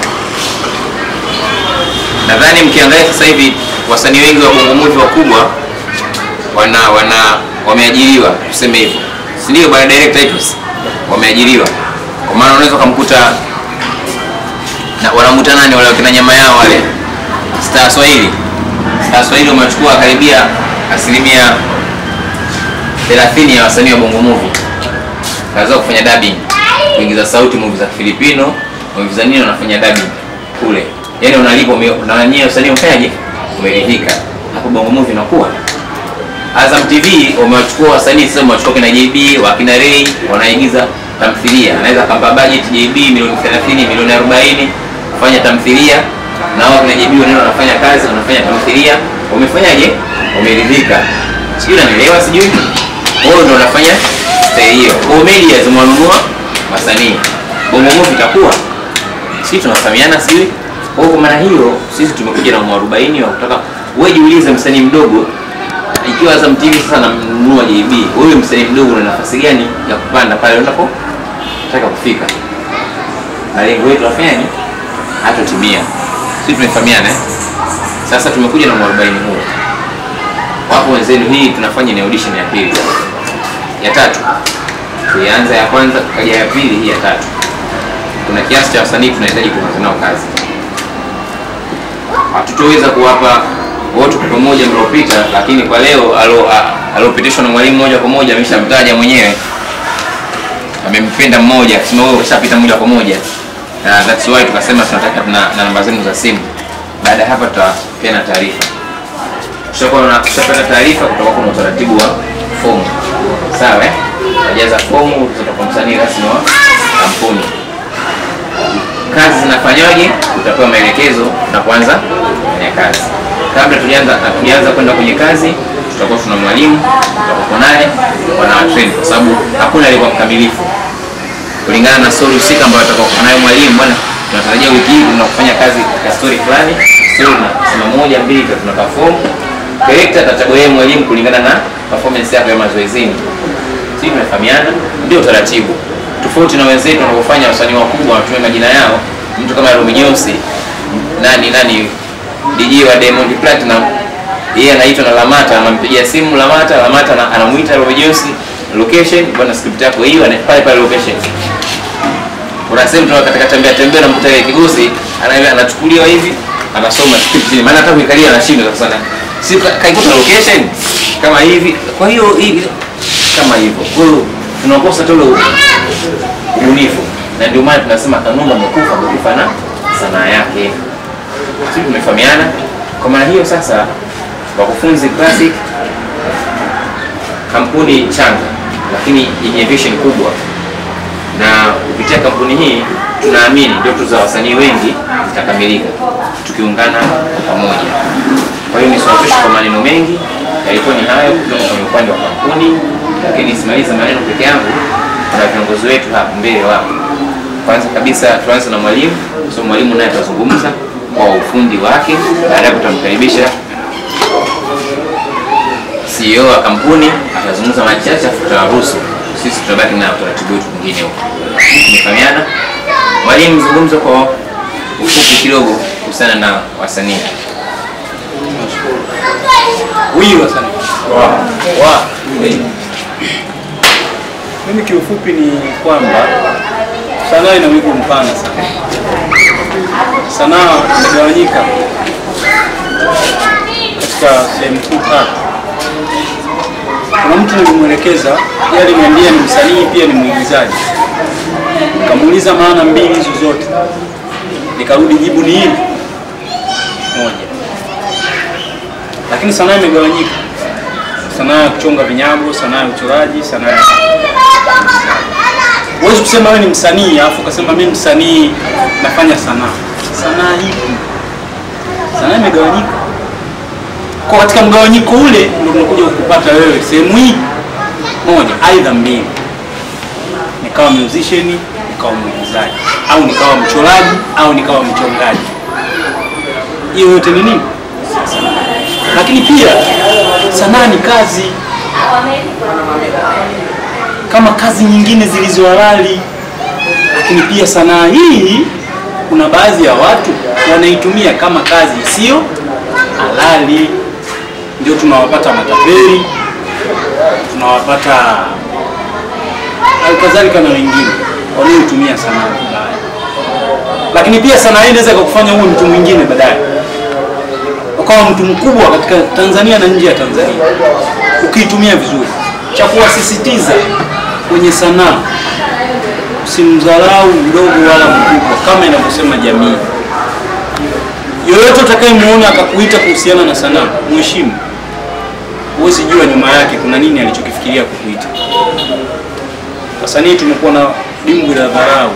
[SPEAKER 1] Nadhani mkiangalia sasa hivi wasanii wengi wa bongo movie wakubwa wana wana wameajiriwa tuseme hivyo, si ndio bwana director titles wameajiriwa, kwa maana unaweza ukamkuta na wanamuta nani wale wakina nyama yao wale Star Swahili Star Swahili wamechukua karibia asilimia 30 ya wasanii wa bongo movie kazi zao kufanya dubbing, kuingiza sauti movie za Filipino, movie za nini wanafanya dubbing kule, yani unalipwa ume- na wenyewe wasanii wafanyaje, umeridhika hapo bongo movie inakuwa Azam TV wamewachukua wasanii sasa, wamewachukua kina JB wakina Ray wanaigiza tamthilia, anaweza akampa budget JB milioni 30 milioni 40 kufanya tamthilia, na wao kina JB wanaenda wanafanya kazi, wanafanya tamthilia, wamefanyaje, wameridhika, sijui unanielewa, sijui wao ndio wanafanya style hiyo. Kwa hiyo media zimewanunua wasanii, bongo movie itakuwa sisi tunafahamiana, sijui kwa hiyo kwa maana hiyo sisi tumekuja na mwarobaini wa kutaka wewe jiulize, msanii mdogo ikiwa Azam TV sasa namnunua JB, wewe msanii mdogo una nafasi gani ya kupanda pale unapotaka kufika? Malengo yetu afanyaje? Hatotimia. Sisi tumefahamiana eh? Sasa tumekuja na mwarobaini huo. Wapo wenzenu, hii tunafanya ni audition ya pili, ya tatu. Tulianza ya kwanza, kaja ya pili, hii ya tatu. Kuna kiasi cha wasanii tunahitaji kuanza nao kazi. Hatutoweza kuwapa wote kwa pamoja mliopita, lakini kwa leo alo- a- aliopitishwa na mwalimu moja kwa moja ameshamtaja mwenyewe, amempenda mmoja, akisema wewe umeshapita moja kwa moja, na that's why tukasema tunataka na, na namba zenu za simu. Baada ya hapa tutapeana taarifa. Tutakuwa na tutapata taarifa, kutakuwa kuna utaratibu wa fomu, sawa eh? Tajaza fomu, tutakuwa msanii rasmi wa kampuni kazi zinafanywaje, utapewa maelekezo na kuanza kufanya kazi. Kabla tulianza tulianza kwenda kwenye kazi, tutakuwa tuna mwalimu, tutakuwa naye wana train, kwa sababu hakuna aliyekuwa mkamilifu kulingana na story husika ambayo atakuwa nayo mwalimu. Bwana, tunatarajia wiki hii tunakufanya kazi katika story fulani, story na sema moja mbili tatu, tuna perform director atachagua yeye mwalimu kulingana na performance yako ya mazoezini. Sisi tumefahamiana, ndio taratibu tofauti na wenzetu wanaofanya wasanii wakubwa wanatumia majina yao. Mtu kama Romy Jones, nani nani, DJ wa Diamond Platinum, yeye anaitwa na Lamata, anampigia simu Lamata, Lamata ana- anamuita Romy Jones, location bwana, script yako hiyo, ana- pale pale location. Kuna sehemu tuna katika tembea tembea, namkuta ile kigosi ana- anachukuliwa hivi, anasoma script chini, maana hata kuikalia anashindwa sasa sana, si ka- kaikuta location kama hivi. Kwa hiyo hivi kama hivyo, kwa hiyo tunakosa tu ule ubunifu, na ndio maana tunasema Kanumba amekufa, amekufa na sanaa yake. Sisi tumefahamiana. Kwa maana hiyo sasa, Wakufunzi Classic kampuni changa, lakini yenye vision kubwa, na kupitia kampuni hii tunaamini ndoto za wasanii wengi zitakamilika tukiungana pamoja. Kwa hiyo nisiwachoshe kwa maneno mengi, yalikuwa ni hayo kutoka kwenye upande wa kampuni, lakini simaliza maneno peke yangu. Kuna viongozi wetu hapa mbele wapo. Kwanza kabisa tuanze na mwalimu, so mwalimu naye atazungumza kwa ufundi wake, baadaye tutamkaribisha CEO wa kampuni atazungumza machache, afu tutawaruhusu sisi, tutabaki na utaratibu wetu mwingine huko. Tumefahamiana? Mwalimu, zungumza kwa ufupi kidogo kuhusiana na wasanii.
[SPEAKER 2] huyu wasanii wa mimi kiufupi ni kwamba sanaa ina wigo mpana sana. Sanaa imegawanyika katika sehemu kuu tatu. Kuna mtu nilimwelekeza, yeye aliniambia ni msanii pia ni mwigizaji. Nikamuuliza maana mbili hizo zote, nikarudi jibu ni hili moja. Lakini sanaa imegawanyika, sanaa ya kuchonga vinyago, sanaa ya uchoraji, sanaa ya Huwezi kusema wewe ni msanii alafu ukasema mimi msanii nafanya sanaa. Sanaa ipi? Sanaa imegawanyika. Kwa katika mgawanyiko ule ndio tunakuja kukupata wewe sehemu hii moja, aidha mbili, nikawa musician, nikawa mwigizaji, au nikawa mchoraji, au nikawa mchongaji. Hiyo yote ni nini? Sanaa. Lakini pia sanaa ni kazi kama kazi nyingine zilizo halali, lakini pia sanaa hii kuna baadhi ya watu wanaitumia kama kazi isiyo halali. Ndio tunawapata matapeli, tunawapata halikadhalika na wengine wanaoitumia sanaa vibaya. Lakini pia sanaa hii inaweza kukufanya uwe mtu mwingine baadaye, ukawa mtu mkubwa katika Tanzania na nje ya Tanzania ukiitumia vizuri. Cha kuwasisitiza kwenye sanaa, usimdharau mdogo wala mkubwa, kama inavyosema jamii. Yoyote utakayemuona akakuita kuhusiana na sanaa, mheshimu. Huwezi jua nyuma yake kuna nini alichokifikiria kukuita. Wasanii tumekuwa na dimbwi la dharau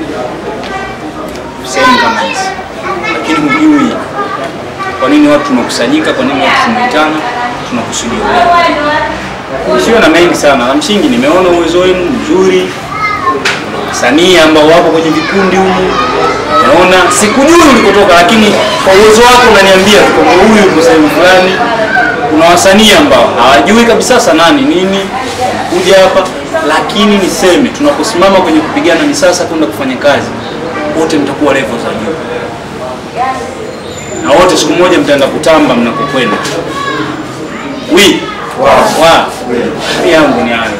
[SPEAKER 2] sehemu kama hizi, lakini hujui kwa nini watu tumekusanyika, kwa nini watu tumeitana, tunakusudia Siwe na mengi sana, la msingi nimeona uwezo wenu mzuri, wasanii ambao wapo kwenye vikundi humu, naona sikujui ulikotoka, lakini kwa uwezo wako unaniambia tu kwamba huyu yuko sehemu fulani. Kuna wasanii ambao hawajui kabisa sanaa ni nini, kuja hapa, lakini niseme tunaposimama kwenye kupigana misasa kwenda kufanya kazi, wote mtakuwa level za juu, na wote siku moja mtaenda kutamba mnakokwenda. Wi wa wa mi yangu ni hayo.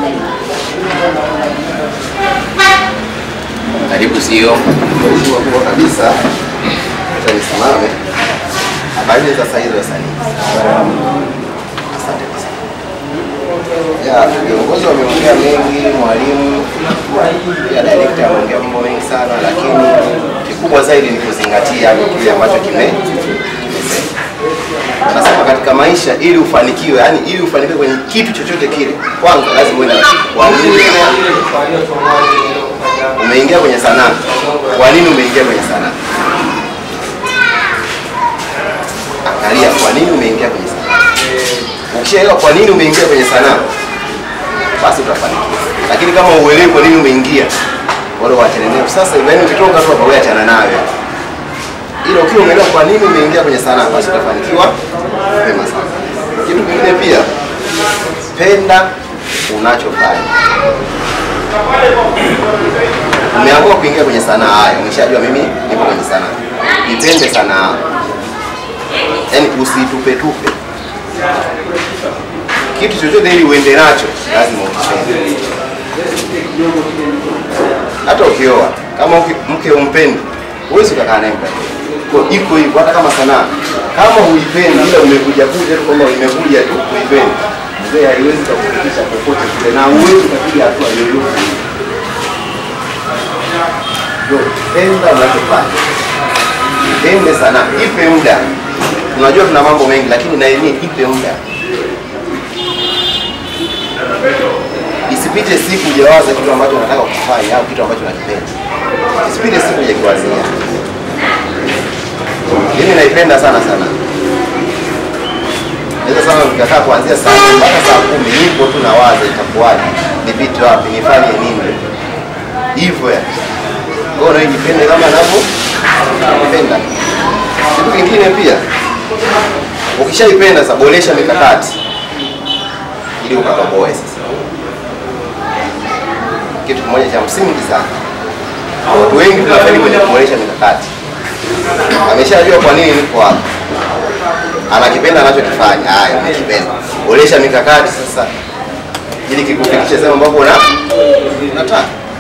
[SPEAKER 1] Karibu CEO.
[SPEAKER 13] Mheshimiwa kubwa kabisa, acha nisimame. Habari za saa hizi wasanii? Asante sana. Ya, viongozi wameongea mengi, mwalimu pia director ameongea mambo mengi sana, lakini kikubwa zaidi ni kuzingatia kile ambacho kime kimesema. Anasema katika maisha ili ufanikiwe, yani ili ufanikiwe kwenye kitu chochote kile, kwanza lazima uwe na kwa nini umeingia kwenye sanaa. Kwa nini umeingia kwenye sanaa? Angalia kwa nini umeingia kwenye sanaa. Ukishaelewa kwa nini umeingia kwenye sanaa, basi utafanikiwa. Lakini kama uelewi kwa nini umeingia, wale waachane nayo. Sasa yaani ukitoka tu hapa wewe achana nayo. Ila ukiwa umeelewa kwa nini umeingia kwenye sanaa, basi utafanikiwa mapema sana. Kitu kingine pia, penda unachofanya. Umeamua kuingia kwenye sanaa haya, umeshajua mimi nipo kwenye sanaa. Ipende sanaa. Yaani usitupe tupe. Kitu chochote ili uende nacho lazima ukipende. Hata ukioa, kama uki- mke umpendi, huwezi ukakaa naye muda mrefu. Kwa iko hivyo hata kama sanaa. Kama huipendi ila umekuja kuja tu kwamba umekuja tu kuipendi. Mzee haiwezi kukufikisha popote kule na huwezi ukapiga hatua yoyote. Ndio, penda unachofanya. Pende sana, ipe muda. Unajua tuna mambo mengi lakini na yenyewe ipe muda. Isipite siku hujawaza kitu ambacho unataka kufanya au kitu ambacho unakipenda. Isipite siku hujakiwazia. Mimi naipenda sana sana. Naweza sana nikakaa kuanzia saa nne mpaka saa kumi nipo tu nawaza itakuwaje, nipite wapi, nifanye nini, hivyo ya kwa hiyo naijipende kama navyo napenda. Kitu kingine pia, ukishaipenda sasa, boresha mikakati ili ukatoboe sasa. Kitu kimoja cha msingi sana, watu wengi tunafeli kwenye kuboresha mikakati. Ameshajua kwa nini niko hapa, anakipenda anachokifanya, haya unakipenda, olesha mikakati sasa ili kikufikishe sehemu ambapo una unataka.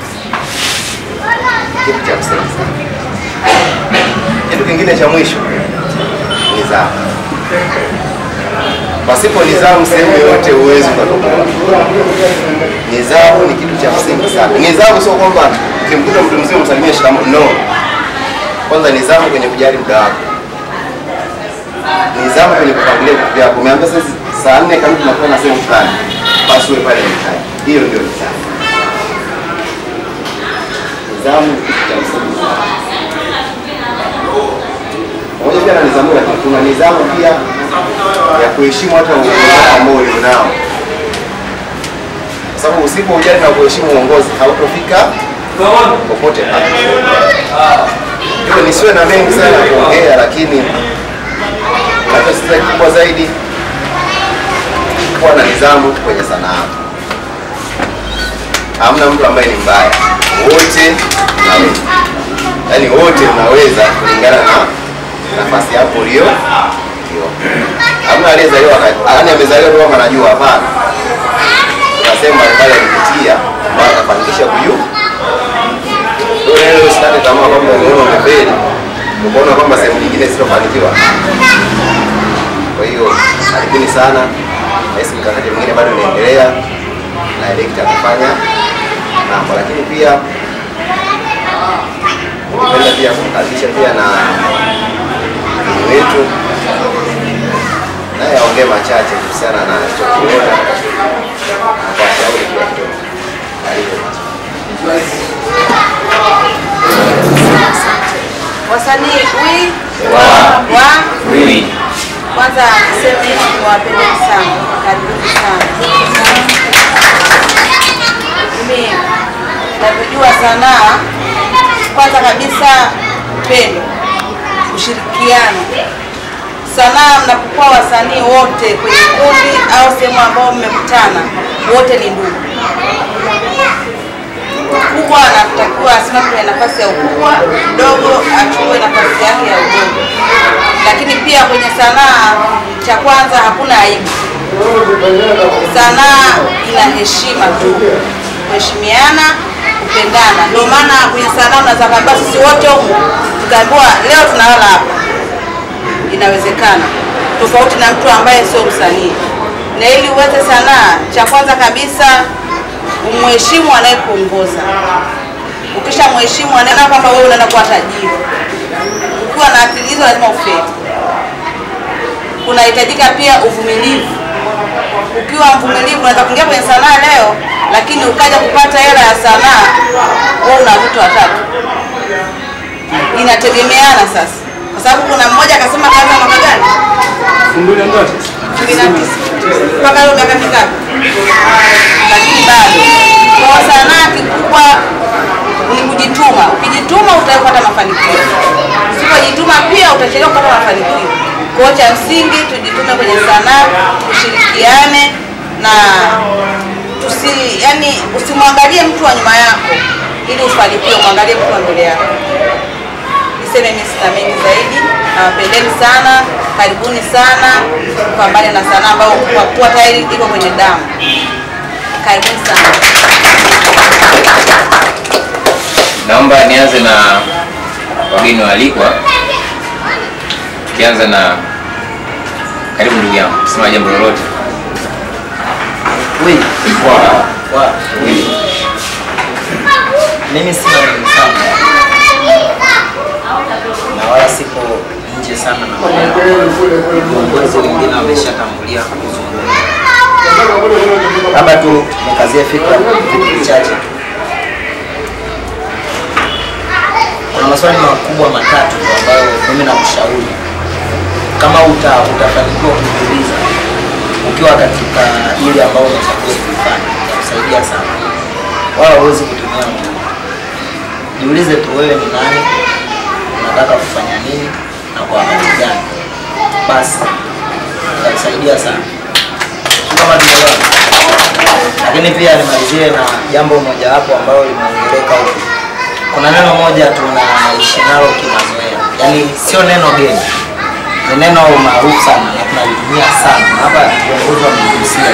[SPEAKER 13] Kitu cha msingi sana. Kitu kingine cha mwisho nidhamu. Pasipo nidhamu sehemu yoyote huwezi ukatoboa. Nidhamu ni kitu cha msingi sana. Nidhamu sio kwamba ukimkuta mtu mzima msalimie shikamoo, no. Kwanza nidhamu kwenye kujali muda wako, nidhamu kwenye kupangilia vitu vyako. Umeambia sasa saa nne kamili tunakuwa na sehemu fulani, basi uwe pale mtaani. Hiyo ndio nidhamu. Nidhamu ni kitu cha msingi sana. Pamoja pia na nidhamu, lakini kuna nidhamu pia ya kuheshimu hata uongozi ambao ulionao, kwa sababu usipojali na kuheshimu uongozi hautofika popote pale. Hivyo nisiwe na mengi sana ya kuongea, lakini nachosisitiza kikubwa zaidi kuwa na nidhamu kwenye sanaa. Hamna mtu ambaye ni mbaya, wote mnaweza, yaani wote mnaweza kulingana na nafasi yako ulio ulio. Hamna aliyezaliwa aka- yaani amezaliwa tu kama anajua, hapana. Kuna sehemu mbalimbali alipitia mpaka akafanikisha kujua leo usikate tamaa kwamba umeona umefeli, ukaona kwamba sehemu nyingine sitofanikiwa. Kwa hiyo karibuni sana, nahisi mikakati mingine bado inaendelea na elekta kufanya mambo, lakini pia ningependa pia kumkaribisha pia na mgeni wetu naye aongee machache kuhusiana na alichokiona na kwa shauri pia kidogo. Karibu.
[SPEAKER 14] Wasanii wi
[SPEAKER 1] Wa.
[SPEAKER 14] wa
[SPEAKER 1] Wi.
[SPEAKER 14] kwanza niseme niwapendeni sana, karibuni sana. Mimi navyojua sanaa, kwanza kabisa upendo, ushirikiano. Sanaa mnapokuwa wasanii wote kwenye kundi au sehemu ambao mmekutana, wote ni ndugu mkubwa anatakiwa asimame kwenye nafasi ya ukubwa, mdogo achukue nafasi yake ya udogo. Lakini pia kwenye sanaa, cha kwanza hakuna aibu. Sanaa ina heshima tu, kuheshimiana, kupendana. Ndio maana kwenye sanaa unaweza kaambiwa sisi wote humu tukaambiwa leo tunalala hapa, inawezekana, tofauti na mtu ambaye sio msanii. Na ili uweze sanaa, cha kwanza kabisa umheshimu anayekuongoza. Ukisha mheshimu anaona kwamba wewe unaenda kuwa tajiri. Ukiwa na akili hizo lazima ufeli. Kunahitajika pia uvumilivu. Ukiwa mvumilivu unaweza kuingia kwenye sanaa leo, lakini ukaja kupata hela ya sanaa, wewe una watoto watatu. Inategemeana sasa, kwa sababu kuna mmoja akasema kaanza mwaka gani?
[SPEAKER 2] Fungulia ndoto.
[SPEAKER 14] kumi na tisa mpaka leo miaka mingapi? Lakini bado kwa sanaa kikubwa ni kujituma. Ukijituma utapata mafanikio, usipojituma pia utachelewa kupata mafanikio. Kwa hiyo cha msingi tujitume kwenye sanaa, tushirikiane na tusi, yani usimwangalie mtu wa nyuma yako ili ufanikiwe, mwangalie mtu wa mbele yako. Niseme mimi sina mengi zaidi, nawapendeni sana, karibuni sana, pambane na sanaa ambayo kwa kuwa tayari iko kwenye damu. Karibuni sana.
[SPEAKER 1] Naomba nianze na wageni waalikwa, tukianza na karibu ndugu yangu, sema jambo lolote.
[SPEAKER 15] Wi,
[SPEAKER 1] Wa.
[SPEAKER 15] wa, mimi sina mengi sana na wala sipo nje sana na maneno. Viongozi wengine wameshatangulia kuzungumza, labda tu nikazie fikra vitu vichache. Kuna maswali makubwa matatu tu ambayo mimi nakushauri kama uta, utafanikiwa kujiuliza ukiwa katika ile ambayo unachagua kuifanya, itakusaidia sana, wala huwezi kutumia muda. Jiulize tu wewe ni nani, unataka kufanya nini na kwa wakati gani, basi itakusaidia sana. Sio kama tumeelewana. Lakini pia nimalizie na jambo mojawapo ambalo limeongeleka huku. Kuna neno moja tunaishi nalo kimazoea, yaani sio neno geni, ni neno maarufu sana na tunalitumia sana na hapa viongozi wamegusia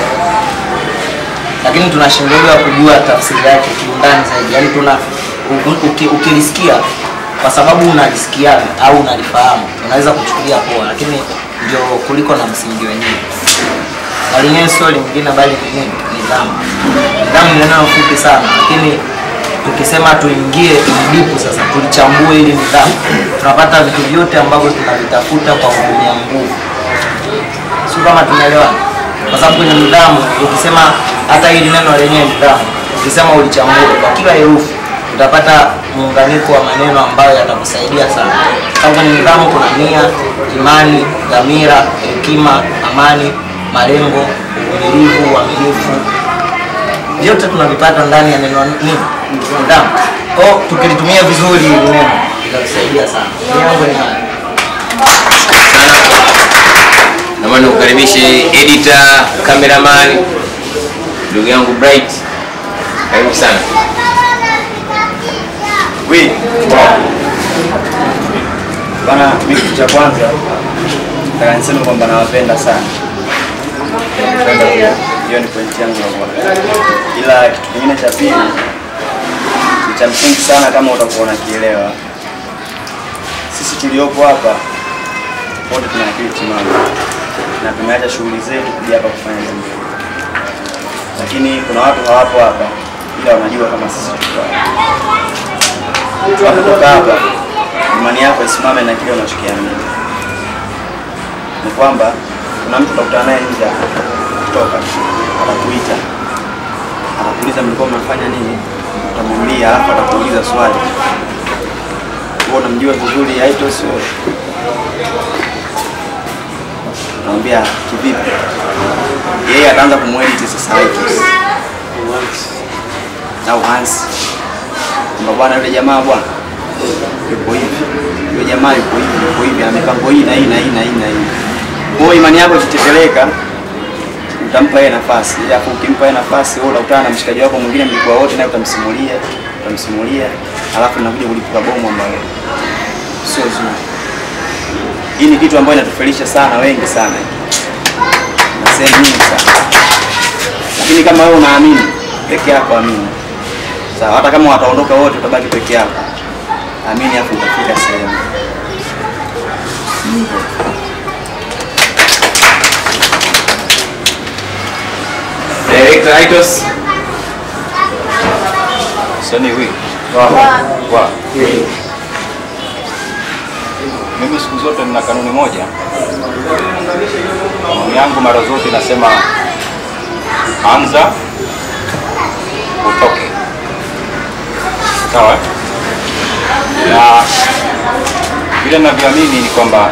[SPEAKER 15] lakini tunashindwa kujua tafsiri yake kiundani zaidi yaani tuna u- uki- ukilisikia kwa sababu unalisikia au unalifahamu unaweza kuchukulia poa lakini ndio kuliko na msingi wenyewe na lenyewe sio lingine bali ni nini nidhamu nidhamu ni neno fupi sana lakini tukisema tuingie tulidipu sasa tulichambue ili nidhamu tunapata vitu vyote ambavyo tunavitafuta kwa kutumia nguvu sio kama tunaelewana kwa sababu kwenye nidhamu ukisema hata hili neno lenyewe nidhamu ukisema ulichambue kwa kila herufi utapata muunganiko wa maneno ambayo yatakusaidia sana sababu kwenye nidhamu kuna nia imani dhamira hekima amani malengo uvumilivu uaminifu vyote tunavipata ndani ya neno nini nidhamu kwao tukilitumia vizuri hili neno litatusaidia sana Nia yangu ni haya
[SPEAKER 1] naomba nikukaribishe editor cameraman ndugu yangu bright karibu sana
[SPEAKER 2] We. Bana, mimi kitu cha kwanza nataka niseme kwamba nawapenda sana. Napenda pia. Hiyo ni pointi yangu ya kwanza. Ila kitu kingine cha pili ni cha msingi sana kama utakuwa unakielewa. Sisi tuliopo hapa wote tuna akili timamu na tumeacha shughuli zetu kuja hapa kufanya jambo hili. Lakini kuna watu hawapo hapa ila wanajua kama sisi tuko hapa tunapotoka hapa, imani yako isimame na kile unachokiamini. Ni kwamba kuna mtu utakutana naye nje hapa, kutoka atakuita, atakuuliza mlikuwa mnafanya nini, utamwambia, alafu atakuuliza swali, wewe unamjua vizuri Aitos wewe? Unamwambia kivipi? Yeye ataanza kumwedit sasa Aitos au Hansi kwamba bwana yule jamaa bwana yuko hivi, yule jamaa yuko hivi, yuko hivi, ana mipango hii na hii na hii na hii na hii. Kwa hiyo imani yako ikiteteleka, utampa yeye nafasi, alafu ukimpa yeye nafasi, wewe utakutana na mshikaji wako mwingine, mlikuwa wote, naye utamsimulia, utamsimulia, alafu nakuja kulipuka bomu ambalo sio zuri. Hii ni kitu ambayo inatufelisha sana wengi sana na sehemu nyingi sana, lakini kama wewe unaamini peke yako, amini sawa. Hata kama wataondoka wote, utabaki peke yako, amini, afu utafika sehemu.
[SPEAKER 1] Director Aitos.
[SPEAKER 3] Sani wi. Wa. Mimi siku zote nina kanuni moja. Kanuni yangu mara zote nasema anza utoke. Sawa? Na vile ninavyoamini ni kwamba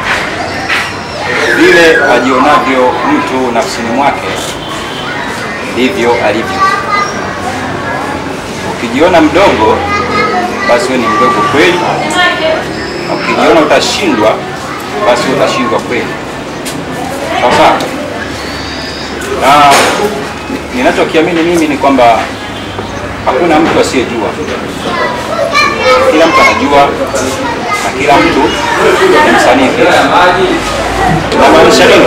[SPEAKER 3] vile ajionavyo mtu nafsini mwake ndivyo alivyo. Ukijiona mdogo, basi wewe ni mdogo kweli, na ukijiona utashindwa, basi wewe utashindwa kweli. Sawa sawa. Na ni- ninachokiamini mimi ni kwamba hakuna mtu asiyejua, kila mtu anajua na kila mtu ni msanii pia. Inamaanisha nini?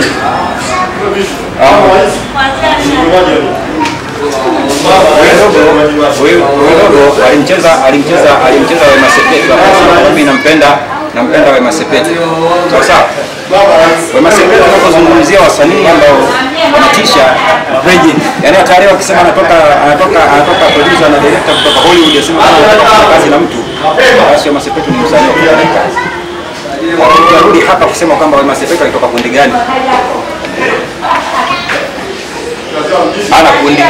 [SPEAKER 3] Huyu dogo alimcheza alimcheza alimcheza Wema Sepetu akasema mimi nampenda nampenda Wema Sepetu. Sawa sawa. Wema Sepetu anapozungumzia wasanii ambao wanatisha legend. Yaani hata leo akisema anatoka anatoka anatoka producer na director kutoka Hollywood asema kama anataka kufanya kazi na mtu. Basi Wema Sepetu ni msanii wa kufanya kazi. Wakirudi hapa kusema kwamba Wema Sepetu alitoka kundi gani? Ana kundi.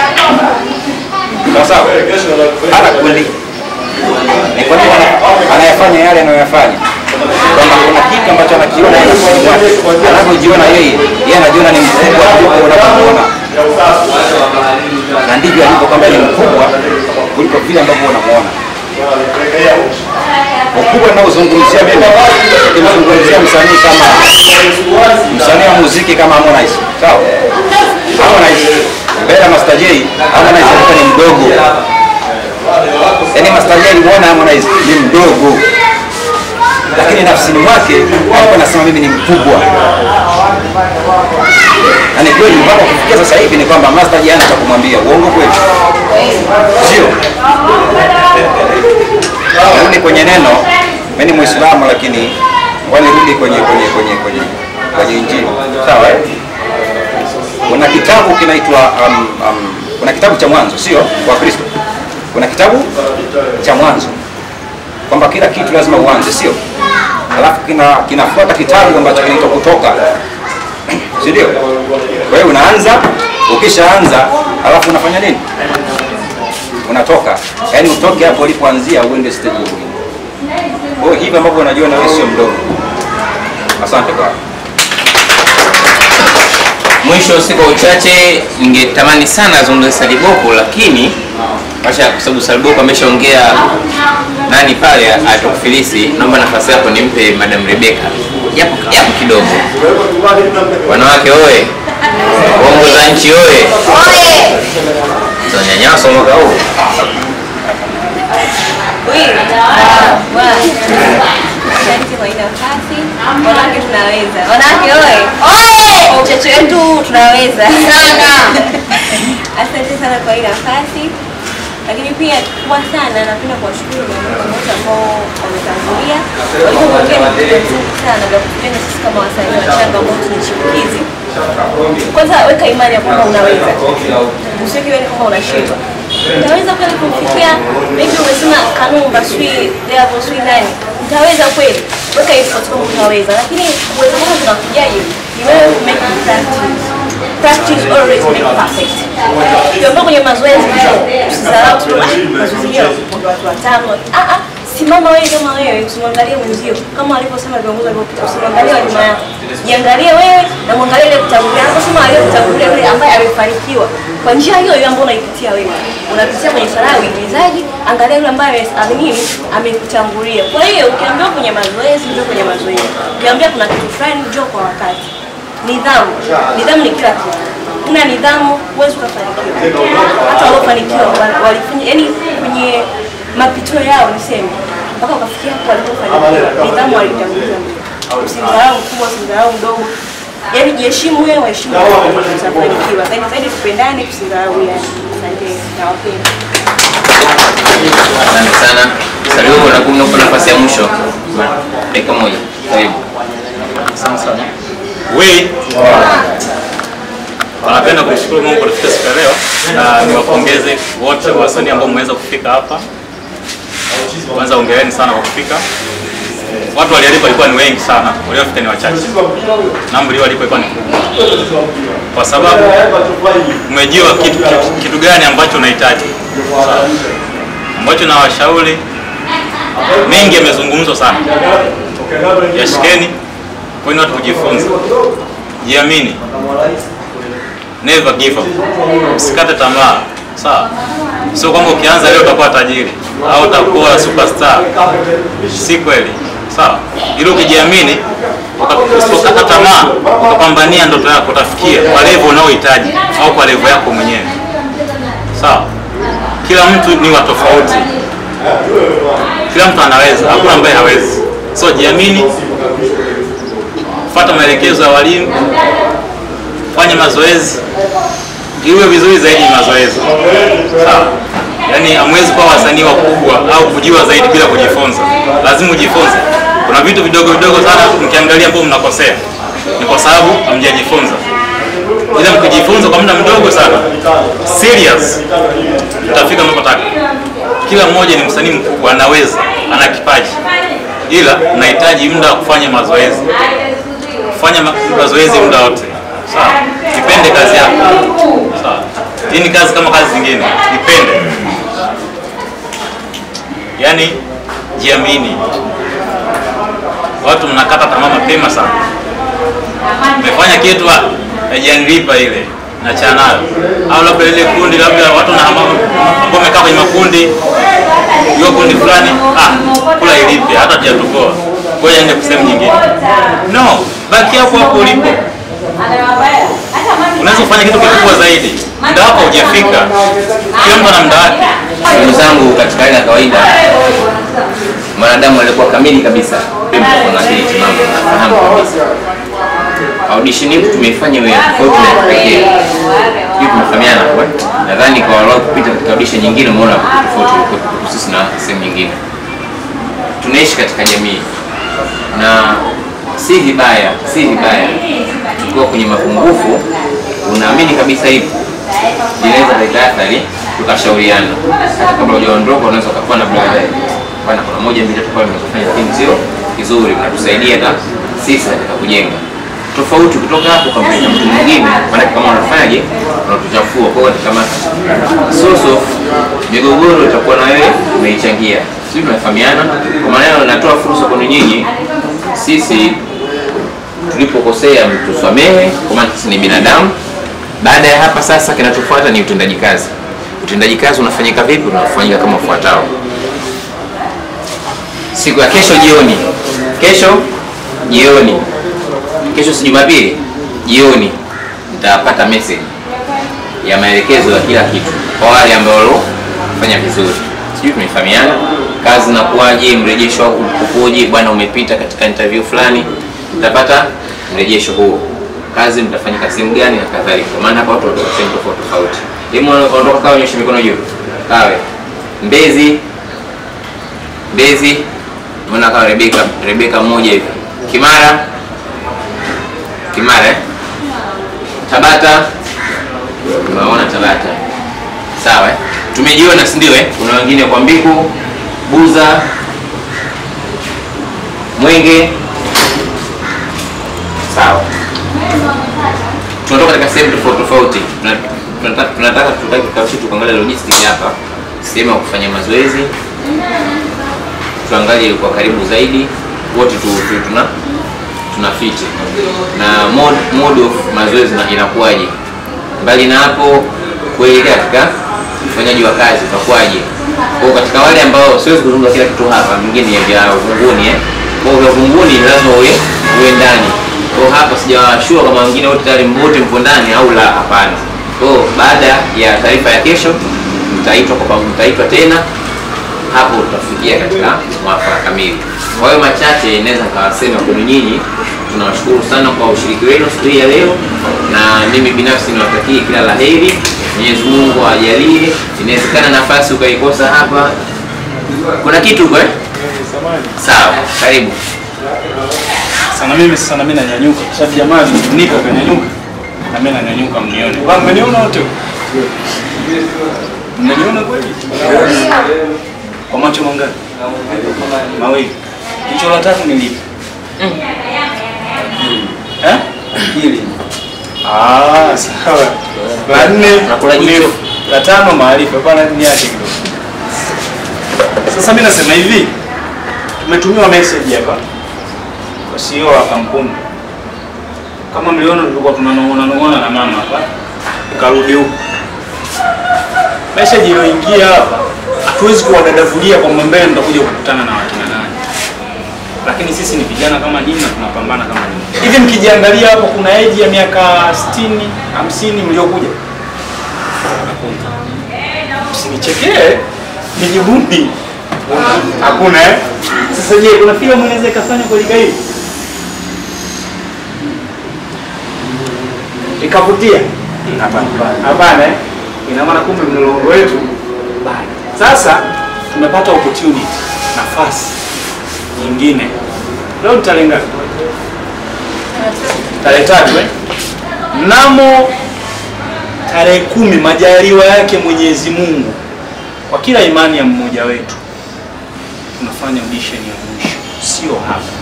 [SPEAKER 3] Sawa sawa. Ana kundi. Ni kwa nini ana- anayafanya yale anayoyafanya? Kwamba kuna kitu ambacho anakiona yeye nafsini mwake. Anavyojiona yeye, yeye anajiona ni mkubwa kuliko unavyomuona. Na ndivyo alivyo kwamba ni mkubwa kuliko vile ambavyo unamuona. Ukubwa ninaozungumzia mimi, nikimzungumzia msanii kama msanii wa muziki kama Harmonize. Sawa? Harmonize mbele ya Master J, Harmonize alikuwa ni mdogo. Yaani Master J alimuona Harmonize ni mdogo. lakini nafsini mwake alikuwa anasema mimi ni mkubwa na ni kweli mpaka kufikia sasa hivi ni kwamba Mazda jana cha kumwambia uongo kweli sio rudi kwenye neno mimi ni muislamu lakini wanirudi kwenye kwenye kwenye kwenye kwenye injili sawa eh? kuna kitabu kinaitwa um, um, kuna kitabu cha mwanzo sio kwa kristo kuna kitabu cha mwanzo kwamba kila kitu lazima uanze sio alafu kina kinafuata kitabu ambacho kinaitwa kutoka si ndio kwa hiyo unaanza ukishaanza alafu unafanya nini unatoka yaani utoke hapo ulipoanzia uende stage nyingine kwa hiyo hivi ambavyo unajua na wewe sio mdogo asante kwa
[SPEAKER 1] Mwisho si kwa uchache, ningetamani sana azungumze Saliboko, lakini Masha, kwa sababu Saliboko ameshaongea nani pale atakufilisi, naomba nafasi yako nimpe Madam Rebecca japo japo kidogo. Wanawake oye! Uongoza nchi oye! Tunanyanyaswa mwaka huu.
[SPEAKER 16] Asante kwa hii nafasi. Wanawake tunaweza. Wanawake oye. Kwa uchache wetu tunaweza. Sana. Asante sana kwa hii nafasi. Lakini pia kubwa sana napenda kuwashukuru viongozi wote ambao wametangulia walipoongea ni vitu vizuri sana vya kutujenga sisi kama wasanii wachanga ambao ni chipukizi. Kwanza weka imani ya kwamba unaweza, usiweke imani kwamba unashindwa. Utaweza kweli kumfikia maybe umesema Kanumba sijui Devo sijui nani, utaweza kweli, weka effort kama utaweza, lakini uwezo wako tunakujaje? Ni wewe ku make it practice. Practice always make perfect. Ukiambiwa kwenye mazoezi, usisahau tu "Ah, mazoezi hiyo kuna watu watano. Ah ah, simama wewe kama wewe, usimwangalie mwenzio kama alivyosema viongozi waliopita, usimwangalie wa nyuma yako, jiangalie wewe na mwangalie ile kutangulia. Anaposema aliyokutangulia yule ambaye amefanikiwa kwa njia hiyo hiyo ambayo unaipitia wewe, unapitia kwenye sanaa ya uigizaji, angalia yule ambaye ame- ame nini amekutangulia. Kwa hiyo ukiambiwa kwenye mazoezi, njoo kwenye mazoezi. Ukiambiwa kuna kitu fulani, njoo kwa wakati. Nidhamu, nidhamu ni kila kitu. Una nidhamu huwezi ukafanikiwa. Hata waliofanikiwa wa- walifanya, yani kwenye mapito yao niseme mpaka ukafikia hapo walipofanikiwa, nidhamu walitanguliza mbele. Usimdharau mkubwa, usimdharau mdogo, yaani jiheshimu wewe, waheshimu wengine, utafanikiwa. Zaidi zaidi tupendane, tusidharau yani. Asante, nawapenda.
[SPEAKER 1] Asante sana. Saliboko, nakupa nafasi ya mwisho, dakika moja. Karibu.
[SPEAKER 2] Asante sana. We wanapenda kumshukuru Mungu kwa kufika siku ya leo na niwapongeze wote wasanii ambao mmeweza kufika hapa. Kwanza ongereni sana kwa kufika. Watu walialikwa walikuwa ni wengi sana, waliofika ni wachache. Namba iliyoalikwa ilikuwa ni kubwa, kwa sababu umejua kitu, kitu, kitu gani ambacho unahitaji ambacho nawashauri mengi yamezungumzwa sana, yashikeni kwani watu kujifunza, jiamini, never give up, usikate tamaa. Sawa, sio kwamba ukianza leo utakuwa tajiri au utakuwa superstar, si kweli. Sawa, ili ukijiamini, uka- usipokata tamaa, ukapambania ndoto yako, utafikia kwa level unaohitaji au kwa level yako mwenyewe. Sawa, kila mtu ni wa tofauti, kila mtu anaweza, hakuna ambaye hawezi. So jiamini, fuata maelekezo ya walimu, fanya mazoezi, iwe vizuri zaidi mazoezi. Sawa, yaani hamwezi kuwa wasanii wakubwa au kujua zaidi bila kujifunza, lazima ujifunze. Kuna vitu vidogo vidogo sana mkiangalia ambao mnakosea, ni kwa sababu hamjajifunza. Ila mkijifunza kwa muda mdogo sana, serious, mtafika mnapotaka. Kila mmoja ni msanii mkubwa, anaweza, ana kipaji, ila unahitaji muda wa kufanya mazoezi. Fanya ma- mazoezi muda wote, sawa. Ipende kazi yako, sawa. Hii ni kazi kama kazi zingine, ipende. Yaani jiamini. Watu mnakata tamaa mapema sana, mmefanya kitu ah, haijanilipa ile nachana nayo, au labda ile kundi, labda watu na ambao wamekaa kwenye makundi, hiyo kundi fulani, ah, kula ilipe, hata tujatoboa, ngoja ende sehemu nyingine. No, baki hapo hapo ulipo. Unaweza kufanya kitu kikubwa zaidi, muda wako hujafika. Kila mtu ana muda wake.
[SPEAKER 1] Ndugu zangu, katika hali ya kawaida mwanadamu alikuwa kamili kabisa Pia mtakuwa na akili timamu, nafahamu kabisa. Audition yetu tumeifanya iwe tofauti na ya kipekee. Hiyo tumefahamiana kwa. Nadhani kwa wale kupita katika audition nyingine umeona tofauti ulikuwa sisi na sehemu nyingine. Tunaishi katika jamii na si vibaya, si vibaya tukiwa kwenye mapungufu, unaamini kabisa hivi linaweza kuleta athari, tukashauriana. Hata kabla hujaondoka, unaweza ukakuwa na brother bwana, kuna moja mbili tatu pale mnazofanya, lakini sio kizuri, mnatusaidia hata sisi katika kujenga tofauti. Kutoka hapo ukampeleka mtu mwingine, maana kama unafanyaje, unatuchafua. Kwa hiyo kama source of migogoro itakuwa na wewe umeichangia, sisi tunafahamiana. Kwa maana natoa fursa kwenu nyinyi, sisi tulipokosea mtusamehe, kwa maana sisi ni binadamu. Baada ya hapa sasa, kinachofuata ni utendaji kazi. Utendaji kazi unafanyika vipi? Unafanyika kama ufuatao. Siku ya kesho jioni, kesho jioni, kesho si Jumapili, jioni nitapata message ya maelekezo ya kila kitu kwa wale ambao waliofanya vizuri. Sijui tumefahamiana, kazi inakuwaje, mrejesho wako ukoje, bwana, umepita katika interview fulani, nitapata mrejesho huo kazi mtafanyika sehemu gani na kadhalika. Kwa maana hapa watu wanatoka sehemu tofauti tofauti. Hebu ondoka kawe, nyosha mikono juu. Kawe Mbezi, Mbezi, mbona kawa Rebeka, Rebeka mmoja hivi. Kimara, Kimara eh? Tabata, unaona Tabata, sawa eh? Tumejiona si ndio eh? Kuna wengine kwa Mbiku, Buza, Mwenge, sawa tunatoka katika sehemu tofauti tofauti. Tuna- tunataka tunataka tutaki kikao chetu kuangalia logistics hapa, sehemu ya kufanya mazoezi, tuangalie kwa karibu zaidi, wote tu, tu, tuna tuna fiti na mode, mode of mazoezi na inakuwaje. Mbali na hapo, kuelekea katika ufanyaji wa kazi utakuwaje. Kwa hiyo katika wale ambao siwezi kuzungumza kila kitu hapa, mingine ni vya uvunguni eh. Kwa hiyo vya uvunguni lazima uwe uwe ndani kwa hapa sijawashua kama wengine wote tayari wote mpo ndani au la, hapana. Kwa hiyo baada ya taarifa ya kesho mtaitwa kwa pamoja, mtaitwa tena hapo, tutafikia katika mwafaka kamili. Kwa hiyo machache naweza nikawasema kwenu nyinyi, tunawashukuru sana kwa ushiriki wenu siku hii ya leo, na mimi binafsi niwatakie kila la heri. Mwenyezi Mungu awajalie. Inawezekana nafasi ukaikosa hapa, kuna kitu kwa eh? Sawa, karibu.
[SPEAKER 2] sana mimi sasa na mimi nanyanyuka kwa sababu jamaa nipo kanyanyuka na mimi nanyanyuka mnione kwa mmeniona wote mnaniona kweli kwa macho mangapi mawili jicho la tatu ni lipi eh hili ah sawa la nne urefu. la tano maarifa bwana niache kidogo sasa mimi nasema hivi tumetumiwa message hapa kwa CEO wa kampuni. Kama mliona tulikuwa tunanong'ona nong'ona na mama hapa, tukarudi huko. Message iliyoingia hapa, hatuwezi kuwadadavulia kwamba mbele mtakuja kukutana na wakina nani, lakini sisi ni vijana kama nyinyi na tunapambana kama nyinyi. Hivi mkijiangalia hapo, kuna age ya miaka 60 50 mliokuja? Msinichekee, nijibuni. Hakuna eh? Sasa je, kuna filamu inaweza ikafanya kwa lika hili ikavutia? Hapana. Hapana eh? Ina maana kumbe mlolongo wetu bado. Sasa tumepata opportunity, nafasi nyingine. Leo ni tarehe ngapi? Tarehe tatu eh? Mnamo tarehe kumi majaliwa yake Mwenyezi Mungu kwa kila imani ya mmoja wetu tunafanya audition ya mwisho, sio hapa.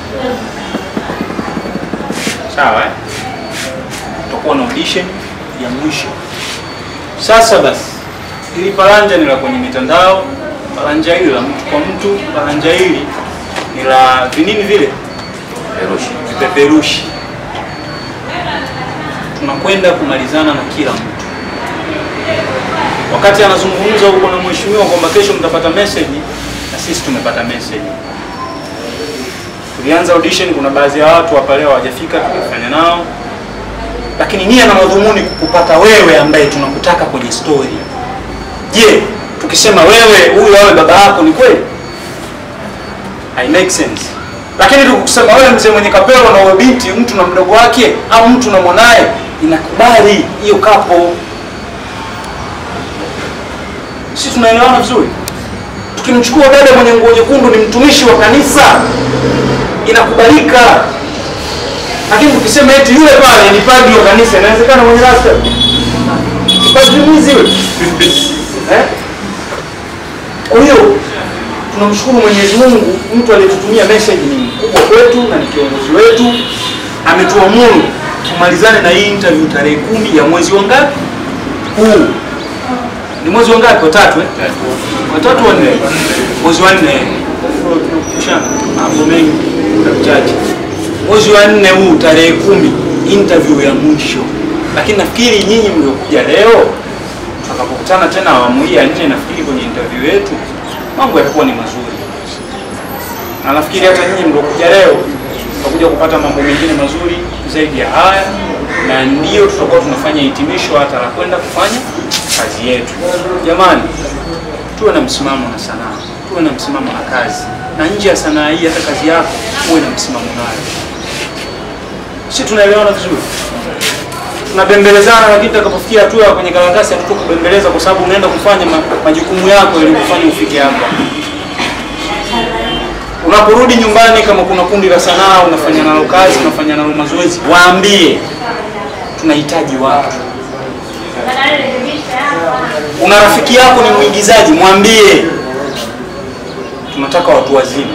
[SPEAKER 2] Sawa eh? Tutakuwa na audition ya mwisho. Sasa basi, ili paranja ni la kwenye mitandao, paranja hili la mtu kwa mtu, paranja hili ni la vinini vile
[SPEAKER 1] Perushi.
[SPEAKER 2] vipeperushi. Tunakwenda kumalizana na kila mtu. Wakati anazungumza huko na mheshimiwa kwamba kesho mtapata message, na sisi tumepata message. Tulianza audition, kuna baadhi ya watu hapa leo hawajafika, tulifanya nao, lakini nia na madhumuni kukupata wewe ambaye tunakutaka kwenye story. Je, tukisema wewe huyu awe baba yako ni kweli? I make sense. lakini tukusema wewe mzee mwenye kapelo na wewe binti mtu na mdogo wake au mtu na mwanaye inakubali hiyo kapo si tunaelewana vizuri tukimchukua dada mwenye nguo nyekundu ni mtumishi wa kanisa inakubalika lakini tukisema eti yule pale ni padri wa kanisa inawezekana mwenye rasta padri mwizi yule eh? kwa hiyo tunamshukuru mwenyezi mungu mtu aliyetutumia message ni mkubwa kwetu na ni kiongozi wetu ametuamuru tumalizane na hii interview tarehe kumi ya mwezi wa ngapi huu ni mwezi wa ngapi watatu eh? watatu wa nne mwezi wa nne tunakumbushana mambo mengi muda mchache mwezi wa nne huu tarehe kumi interview ya mwisho lakini nafikiri nyinyi mliokuja leo tutakapokutana tena awamu hii ya nne nafikiri kwenye interview yetu mambo yatakuwa ni mazuri na nafikiri hata nyinyi mliokuja leo tutakuja kupata mambo mengine mazuri zaidi ya haya na ndio tutakuwa tunafanya hitimisho hata la kwenda kufanya kazi yetu jamani tuwe na msimamo na sanaa tuwe na msimamo na kazi na nje ya sanaa hii hata kazi yako uwe na msimamo nayo si tunaelewana vizuri tunabembelezana lakini tutakapofikia hatua ya kwenye karatasi hatuto kubembeleza kwa sababu unaenda kufanya ma, majukumu yako ili kufanya ufike hapa unaporudi nyumbani kama kuna kundi la sanaa unafanya nalo kazi unafanya nalo mazoezi waambie tunahitaji watu una rafiki yako ni mwigizaji mwambie tunataka watu wazima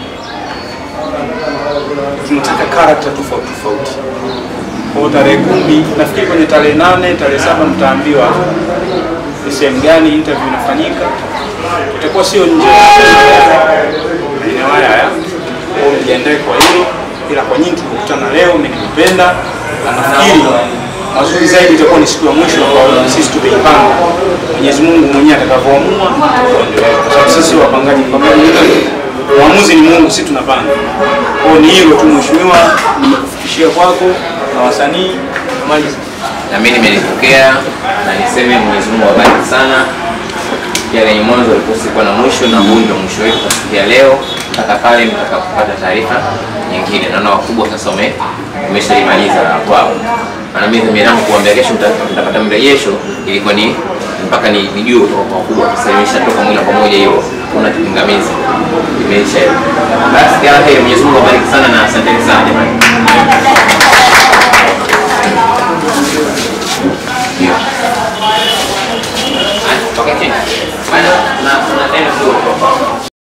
[SPEAKER 2] tunataka karakta tofauti tofauti kwa tarehe kumi nafikiri kwenye tarehe nane tarehe saba mtaambiwa ni sehemu gani interview inafanyika itakuwa sio nje maeneo haya haya kwao mjiandae kwa hilo ila kwa nyinyi tulikutana leo mmenipenda na nafikiri mazuri zaidi itakuwa ni siku ya mwisho ambao sisi tumeipanga mwenyezi mungu mwenyewe atakavyoamua tuendelee kwa sababu sisi wapangaji pamoja mwamuzi ni mungu si tunapanga kwao ni hilo tu mheshimiwa nimekufikishia kwako na wasanii namaliza
[SPEAKER 1] na mimi nimelipokea na niseme Mwenyezi Mungu awabariki sana. Pia lenye mwanzo alikuwa na mwisho, na huu ndio mwisho wetu kufikia leo mpaka pale mtakapopata taarifa nyingine. Naona wakubwa sasa wame umeshalimaliza la kwao, na mimi dhamira yangu kuambia kesho mta- mtapata mrejesho, ilikuwa ni mpaka ni nijue kutoka kwa wakubwa. Sasa imeshatoka moja kwa moja, hiyo kuna kipingamizi imeisha hiyo. Basi kila heri, Mwenyezi Mungu awabariki sana na